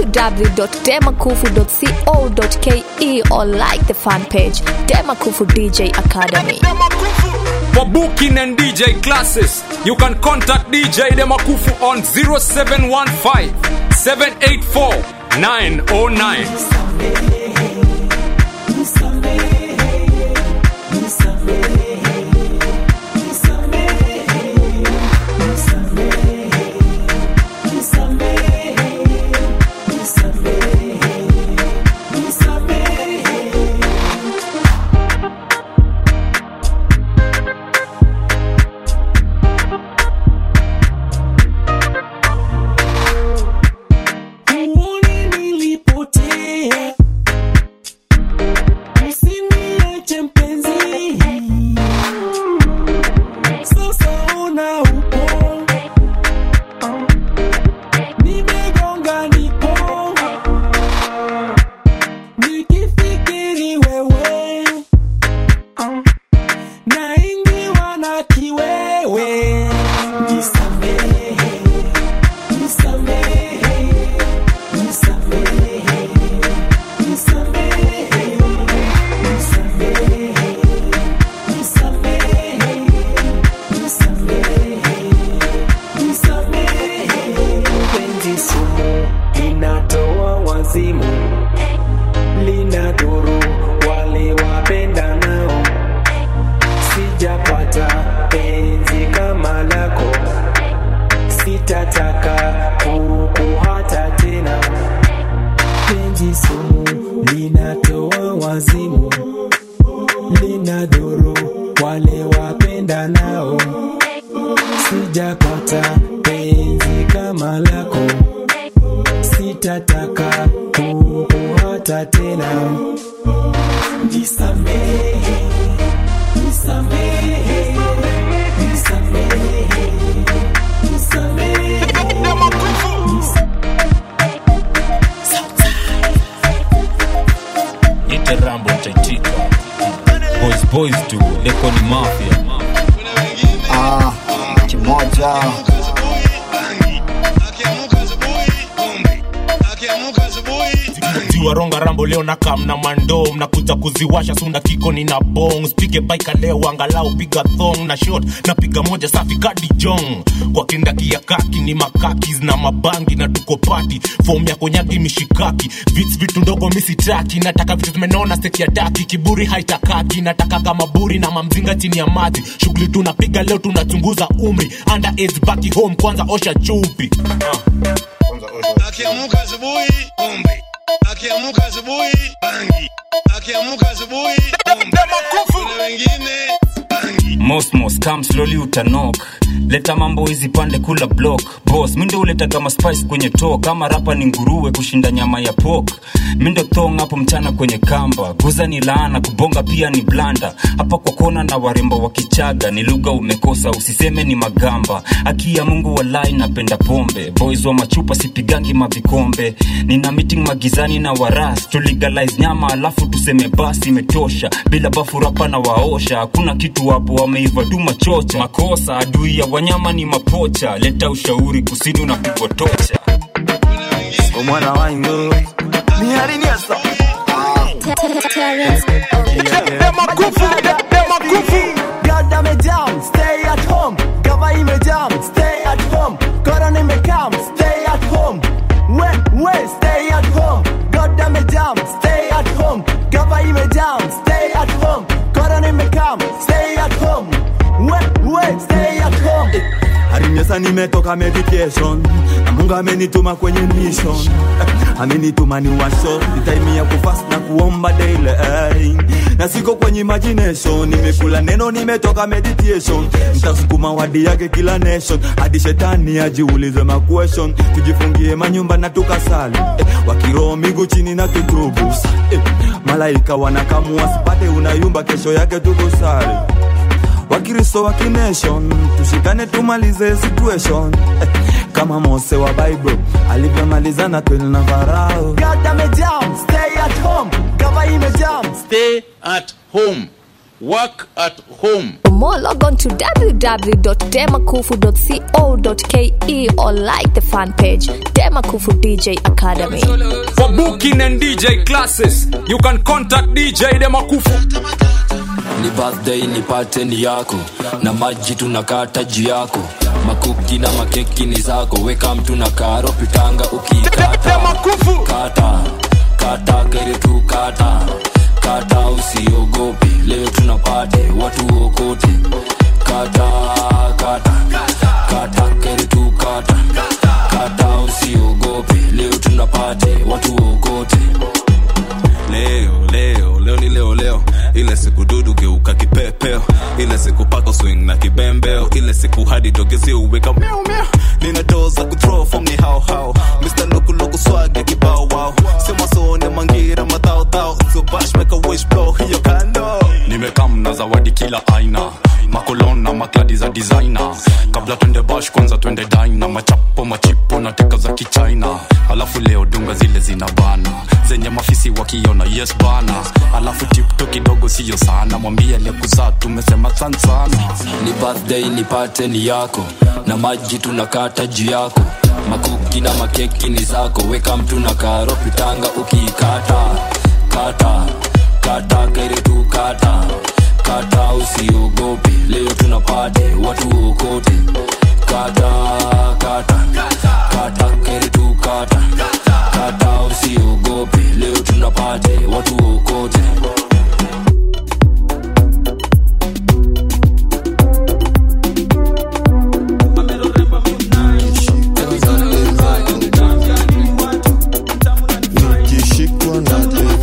S16: www.demakufu.co.ke or like the fan page, Demakufu DJ Academy.
S10: For booking and DJ classes, you can contact DJ Demakufu on 0715 784 909.
S11: Uone nilipotea, usiniache mpenzi. Sasa ona upo, nimegonga nipo, nikifikiri wewe, naingiwa na kiwewe. Nisamehe, nisamehe.
S12: penzi sumu linatoa wazimu linadhuru wale wapenda nao sijapata penzi kama lako sitataka kukuhata tena penzi sumu linatoa wazimu linadhuru wale wapenda nao sijapata penzi kama lako sitataka kukuhata tena nisamehe nisamehe nisamehe nisamehe
S20: Nite Rambo nitaitika. Boys boys tu, leko ni mafia.
S21: Ah, kimoja
S20: tiwaronga rambo leo na kam na mando mnakuja kuziwasha sunda kiko ni na bong spige baika leo angalau piga thong na shot na piga moja safi kadi jong kwa kindaki ya kaki ni makakis na mabangi na tuko pati fom ya konyagi mishikaki vits vitu ndogo misitaki nataka vitu zimenona seti ya daki kiburi haitakaki nataka kama buri na mamzinga chini ya maji shughuli tunapiga leo tunachunguza umri under age baki home kwanza osha chupi
S22: akiamuka asubuhi pombe akiamuka asubuhi bangi akiamuka asubuhi pombe kuna wengine bangi
S4: mosmos come slowly utanok leta mambo hizi pande kula block boss mindo uleta kama spice kwenye to kama rapa ni nguruwe kushinda nyama ya pok mindo thong hapo mchana kwenye kamba guza ni laana kubonga pia ni blanda hapa kwa kona na warembo wa kichaga ni lugha umekosa usiseme ni magamba aki ya mungu walai napenda pombe boys wa machupa sipigangi mavikombe nina meeting magizani na waras tuligalize nyama alafu tuseme basi imetosha bila bafu rapa na waosha hakuna kitu hapo wameiva tu machocha makosa adui ya wanyama ni mapocha leta ushauri kusini unapigwa tocha
S11: omwana wangu nihariniasa Goddamn it down, stay at home. Gava imejam, stay at home. Corona imekam, stay at home. We, we, stay at home. Goddamn it down, stay at home. Gava imejam, stay at home. Corona imekam, stay at home. We, we, stay at home.
S9: Harinyesa nimetoka medication na Mungu amenituma kwenye mission amenituma ni washo time ya kufast na kuomba daily eh. na siko kwenye imagination nimekula neno nimetoka meditation nitasukuma wadi yake kila nation hadi shetani ajiulize ma question tujifungie manyumba na tukasali eh, wakiroho miguu chini na kitubu eh, malaika wanakamua sipate unayumba kesho yake tukusali wakristo wa kination tushikane tumalize situation eh, kama mose wa bible alivyomaliza na kweli na farao
S11: Goddamn it down, stay at home. Gava imejam,
S15: Stay at home. Work at home.
S16: For more, log on to www.demakufu.co.ke or like the fan page, Demakufu DJ Academy.
S10: For booking and DJ classes, you can contact DJ Demakufu.
S23: ni birthday nipate ni yako na maji tunakata juu yako makuki na makeki ni zako weka mtu na karo pitanga ukiikata kata kata kere tu kata kata usiogope leo tunapate watu okote kata kata kata kere tu kata kata usiogope leo tunapate watu okote
S24: leo leo leo ni leo leo ile siku dudu geuka kipepeo ile siku pako swing na kibembeo ile siku hadi dogezi uweka miau miau nina doo za kuthrow form ni hao hao Mr. Loku Loku swag ya kibao wow sema sone mangira madhao dhao so bash make a wish blow hiyo kando
S25: nimekam na zawadi kila aina makolon na makladi za designer kabla twende bash kwanza twende dina machapo machipo na teka za kichina alafu leo dunga zile zina bana zenye mafisi wakiona yes bana alafu tipto kidogo siyo sana mwambie aliyekuzaa tumesema san sana
S23: ni birthday nipate ni yako na maji tunakata juu yako makuki na makeki ni zako weka mtu na karo pitanga ukiikata kata kata kere tu kata kata usiogope leo tunapate watu okote kata kata kata kere tu kata kata usiogope leo tunapate watu okote
S26: nikishikwa na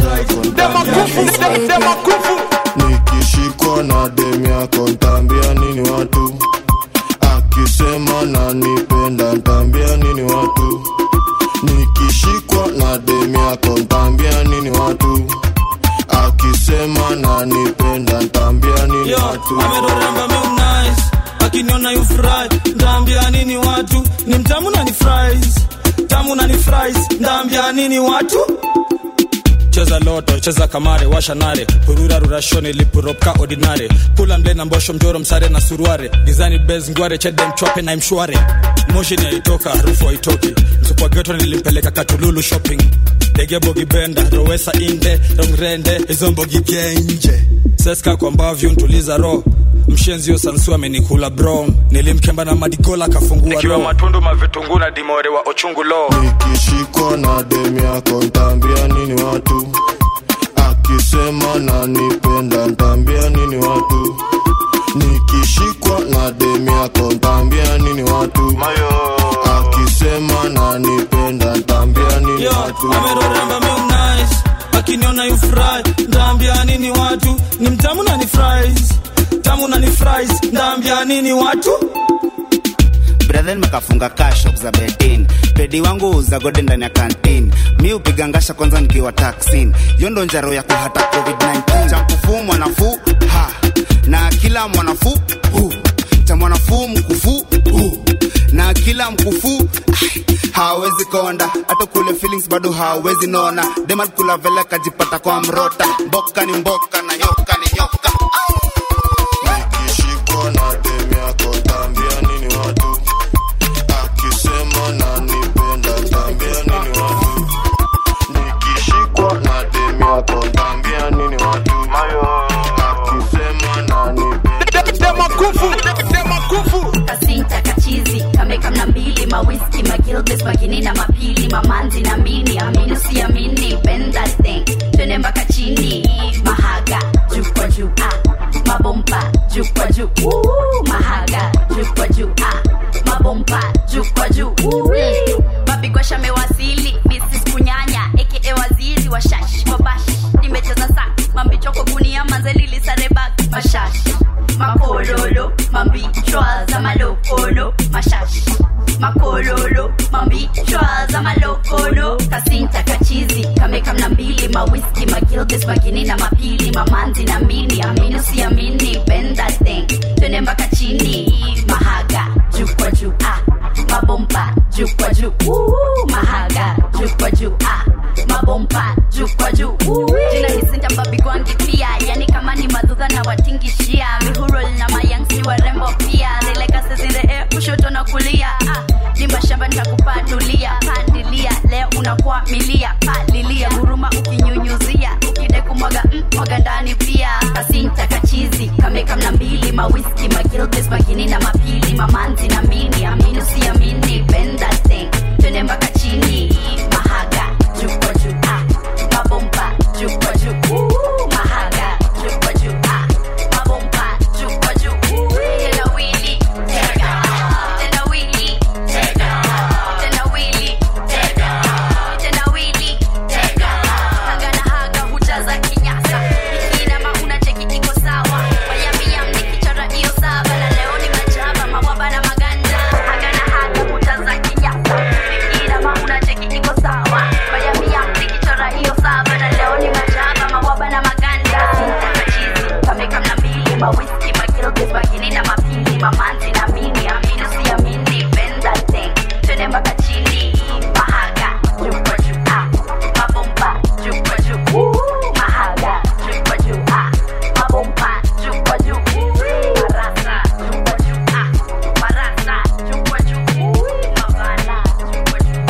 S26: nikishikwa na dem yako ntaambia nini watu akisema nanipenda ntaambia nini watu nikishikwa na dem yako ntaambia nini watu akisema nanipenda ntaambia nini
S27: Yo,
S26: watu
S27: ameroremba mi nice akiniona you fry ndaambia nini watu ni mtamu na ni fries tamu na ni fries ndaambia nini watu cheza loto cheza kamare washa nare hurura rurashoni lipuropka ordinare pula mle na mbosho mjoro msare na suruare gizani bez ngware chede mchwape na mshware moshi ni aitoka harufu haitoki msupwa geto nilimpeleka katululu shopping degebogi benda rowesa inde rongrende izombogi genje seska kwa mbavyu ntuliza ro mshenzio sansu amenikula bro nilimkemba na madigola kafungua
S25: ikiwa
S27: ro
S25: matundu mavitungu na dimore wa ochungu lo
S26: nikishikwa na dem yako ntaambia nini watu akisema nanipenda ntaambia nini watu nikishikwa na dem yako ntaambia nini watu akisema nanipenda ntaambia nini
S27: Yo,
S26: watu
S27: ameroremba mi nice akiniona you fry ndaambia nini watu ni mtamu na ni fries tamu na ni fries ndaambia nini watu
S1: brethen makafunga kashop za bedin pedi wangu uza gode ndani ya kantin mi upiga ngasha kwanza nikiwa taksin hiyo ndo njaro ya kuhata covid-19 cha mkufuu mwanafuu ha na kila mwanafuu hu cha mwanafuu mkufuu hu na kila mkufuu ai, hawezi konda hata kule feelings bado hawezi nona demal kula vele kajipata kwa mrota mboka ni mboka na nyoka ni nyoka
S26: Nikishikwa na demu yako tambia nini watu akisema nanipenda tambia nini watu nikishikwa na demu yako tambia nini watu akisema nanipenda
S3: kasinta kachizi kameka mna mbili mawiski magilbes magini na mapili mamanzi na mini amini usiamini penda thing twende mpaka chini mahaga juu kwa juu ah. mabomba juu kwa juu Woo, mahaga juu kwa juu ah. mabomba juu kwa juu Woo. mapigosha mewasili bisis kunyanya aka waziri wa shash wabash nimecheza sa mambichoko gunia manzelilisareba mashash makololo mambichwa za malokolo mashash makololo mambichwa za malokolo kasinta kachizi kameka mna mbili mawiski magilbes magini na mapili mamanzi na mini amini usiamini penda thing twende mpaka chini mahaga juu kwa juu ah. mabomba juu kwa juu Woo, mahaga juu kwa juu ah. mabomba juu kwa juu Woo. jina hisinta mbabigwangi pia yani kama ni madhudha na watingishia mihurol na mayangsi warembo pia zilekasezire kushoto na kulia ah. ni mashamba nitakupanulia pandilia leo unakuwa milia palilia huruma ukinyunyuzia ukide kumwaga mm, mwaga ndani pia kasinta kachizi kameka mna mbili mawiski magilbes magini na mapili mamanzi na mini amini usiamini penda thing twende mpaka chini mahaga juu kwa juu ah. mabomba juu kwa juu Woo, mahaga juu kwa juu ah. mabomba juu kwa juu Woo, tena wili tega tena wili tega tena wili tega tena wili tega haga na haga hujaza kinyasa ikinama unacheki iko sawa wayamiyam nikichora hiyo saba na leo ni majaba mawaba na maganda haga na haga hujaza kinyasa ikinama unacheki iko sawa wayamiyam nikichora hiyo saba na leo ni majaba mawaba na maganda sintakachizi kameka mna mbili mawiski magilbes magini na mapili mamanzi na mini amini usiamini penda thing twende mpaka chini mahaga juu kwa juu ah. mabomba juu kwa juu Woo, mahaga juu kwa juu ah. mabomba juu kwa juu Woo, marasa juu kwa juu ah. marasa juu kwa juu Woo, mabana juu kwa juu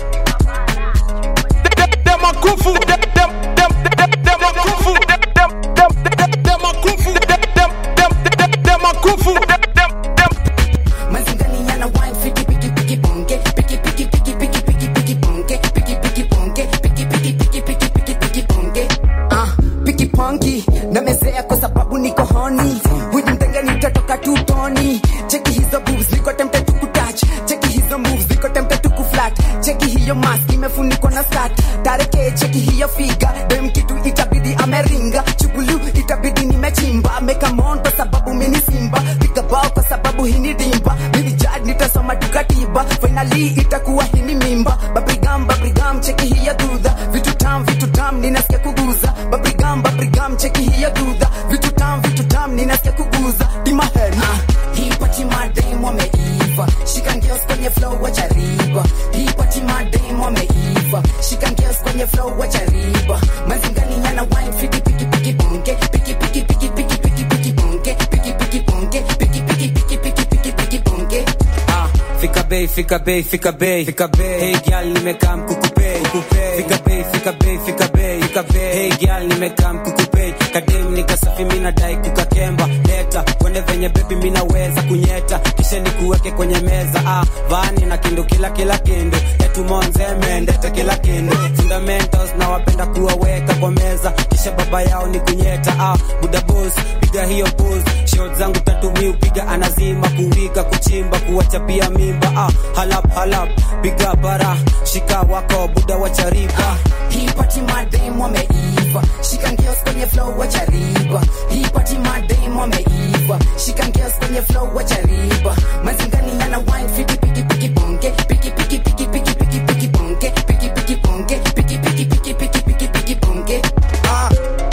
S10: Dem a kufu, dem dem dem dem dem a kufu, dem dem dem dem dem a kufu, dem dem dem dem dem a kufu, dem dem dem.
S5: Mazingani yana wine fiki piki piki bonge piki piki piki piki piki piki bonge piki piki bonge piki piki piki piki piki piki bonge ah piki pongi na mezea kwa sababu niko honi huyu mtenge nitatoka tu toni cheki hizo boobs niko tempted to kutouch cheki hizo moves niko tempted to kuflat cheki hiyo mask imefunikwa na skirt tareke cheki hiyo figa dem kitu itabidi ameringa chugulu itabidi nimechimba meka mon kwa sababu mini simba piga bao kwa sababu hini dimba mini jad nitasoma tukatiba finally itakuwa hini mimba babrigam babrigam cheki hiyo dudha vitu tam vitu tam ninasikia kuguza babrigam babrigam cheki hiyo dudha vitu tam vitu tam ninasikia kuguza dimahen ah, hii pati madem wameiva shika ngeos kwenye flow wachariba hii pati madem wameiva shika ngeos kwenye flow wachariba mazingani yana wine fiki piki piki bonge piki piki piki piki piki piki bonge piki piki bonge piki piki piki piki piki piki bonge
S6: Ah, fika bei fika bei fika bei fika bei hey girl nimekaa mkukupei fika bei fika bei fika bei fika bei hey girl nimekaa mkukupei kadem nikasafi mina dai kukakemba leta kwende venye bebi mina weza kunyeta kisha nikuweke kwenye meza ah vani na kindu kila kila kindu etumonze mendete kila kindu fundamentals na wapenda kuwaweka kwa meza kisha baba yao ni kunyeta ah buda boss piga hiyo pose shot zangu tatu mi upiga anazima kuwika kuchimba kuwachapia mimba ah halap halap piga bara shika wako buda wachariba
S5: hii pati madem wameiva shika ngeos kwenye flow wachariba hii pati madem wameiva diva shika ngeos kwenye flow wacha riba mazingani yana wine fiti piki piki bonge piki piki piki piki piki piki bonge piki piki bonge piki piki piki piki piki piki bonge ah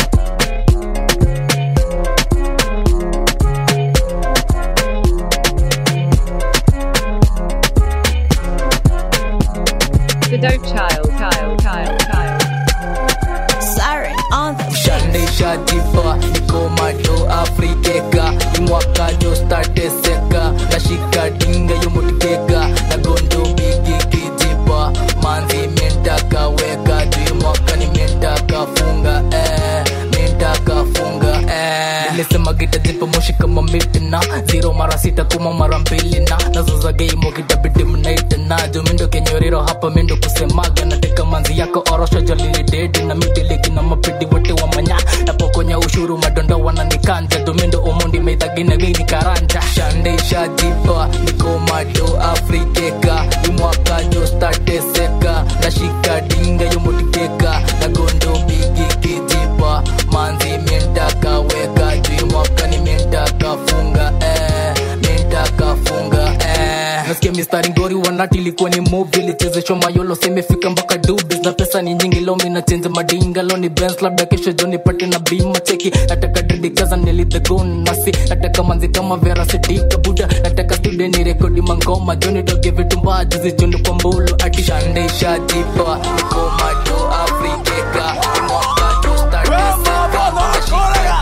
S2: The dope child, child, child, child.
S7: Siren on the
S8: Shande shajipa niko macho afrikeka imwaka jo starte seka nashika dinga yomutikeka na gondo bigi kijipa manzi mentaka weka juu mwaka ni mentaka funga eh mentaka funga eh nilisema kitajipa moshi kama mitina zero mara sita kuma mara mbili na nazoza game kitabidi mnaitana juu mindo kenyoriro hapa mindo kusemaga nateka manzi yako orosho jolili dedi na midiligi na mapidi wote wa manya napokonya ushuru madondo wananikanja domindo omondi meidhagine gini karanja shande shajipa niko majo afrikeka imwaka jo stateseka nashika dinga yomotikeka na gondo bigi kijipa manzi mientaka weka juu mwaka ni mientaka funga eh, mientaka funga eh. nasikia mistari ngori wanati ilikuwa ni movi lichezeshwa mayolo semefika mpaka dubis na pesa ni nyingi lomi na chenze madinga loni bens labda kesho joni pate na bima cheki nataka dedikaza nilidhegon nasi nataka manzi kama vera sidika buda nataka studio ni rekodi mangoma joni doge vitu mbaya juzi joni kwa mbulu ati shande shajipa niko majo afrikeka mwaka jo starteseka nashika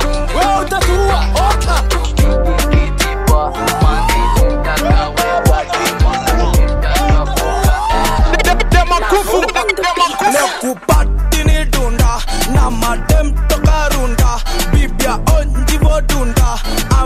S27: nekupatini dunda na madem toka runda bibia onjivo dunda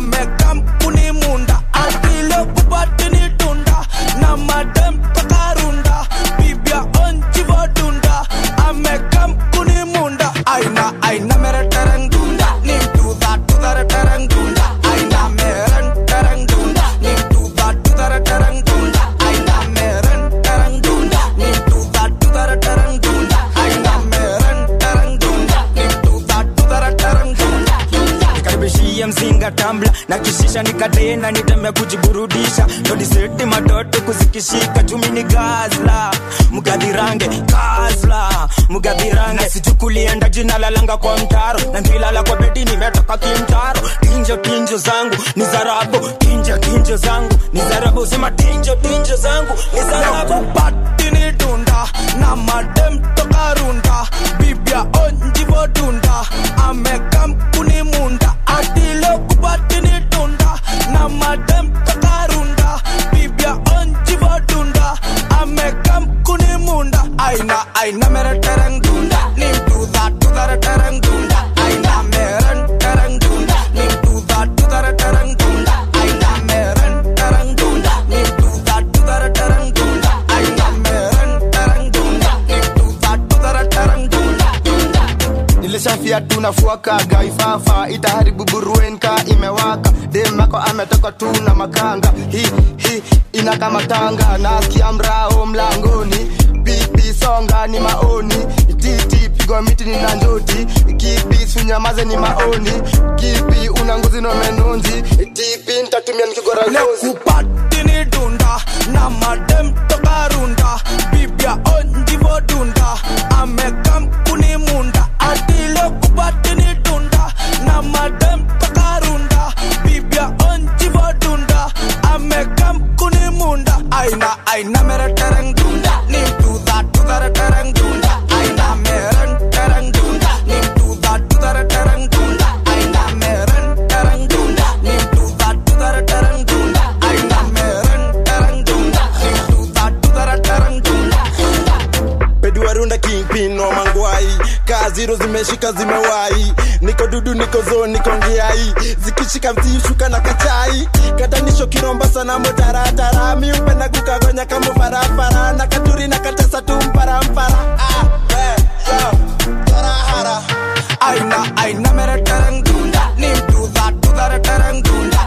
S27: amekampuni munda atile kupatini dunda na madem toka runda bibia onjivo dunda amekampuni munda aina aina mere tereng dunda nim tuda tudare tereng dunda aina meren tereng dunda nim tuda tudare tereng dunda aina meren tereng dunda nim tuda tudare tereng dunda aina meren tereng dunda nim tuda tudare tereng dunda
S14: nikaribishie mzinga tambla na kishisha nikatenda nitembe kujiburudisha todiseti matoto kuzikishika chumi ni gazla mgadhirange gazla mgadhirange sichukulienda jina lalanga kwa mtaro na ndilala kwa bedi nimetoka kimtaro tinjo tinjo zangu ni zarabu tinjo tinjo zangu ni zarabu sema tinjo tinjo zangu ni zarabu
S27: nekupatini dunda na madem toka runda bibia onjivo dunda amekampuni munda atile kupatini dunda na madem toka runda bibia onjivo dunda amekampuni munda aina aina mere tereng dunda nim tuda tudare tereng dunda aina meren tereng dunda nim tuda tudare tereng dunda aina meren tereng dunda nim tuda tudare tereng dunda aina meren tereng dunda nim tuda tudare tereng dunda
S17: nilishafia tunafuaka gaifafa itaharibu buruenka imewaka demako ametoka tu na makanga hi hi ina kama tanga nasikia mrao mlangoni pipi songa ni maoni titi pigwa miti ni na njoti kipi sunyamaze ni maoni kipi una ngozi no menonzi tipi ntatumia nikigora ngozi
S27: nekupatini dunda na madem toka runda bibia onjivo dunda amekampuni munda atile kupatini dunda na madem toka runda bibia onjivo dunda amekampuni munda aina aina mere tereng dunda nim tuda tudare tereng dunda aina meren tereng dunda nim tuda tudare tereng dunda aina meren tereng dunda nim tuda tudare tereng dunda aina meren tereng dunda nim tuda tudare tereng dunda
S17: peduarunda kingpin no mangwai kaziro zimeshika zimewai niko dudu niko zo niko ngiai zikishika mtishuka na kachai katanisho kiromba sana motaratara miupenda kukagonya kama farafara na katuri na katesa tu mparampara ah, eh, yo, tarahara
S27: aina aina mere tereng dunda nim tuda tudare tereng dunda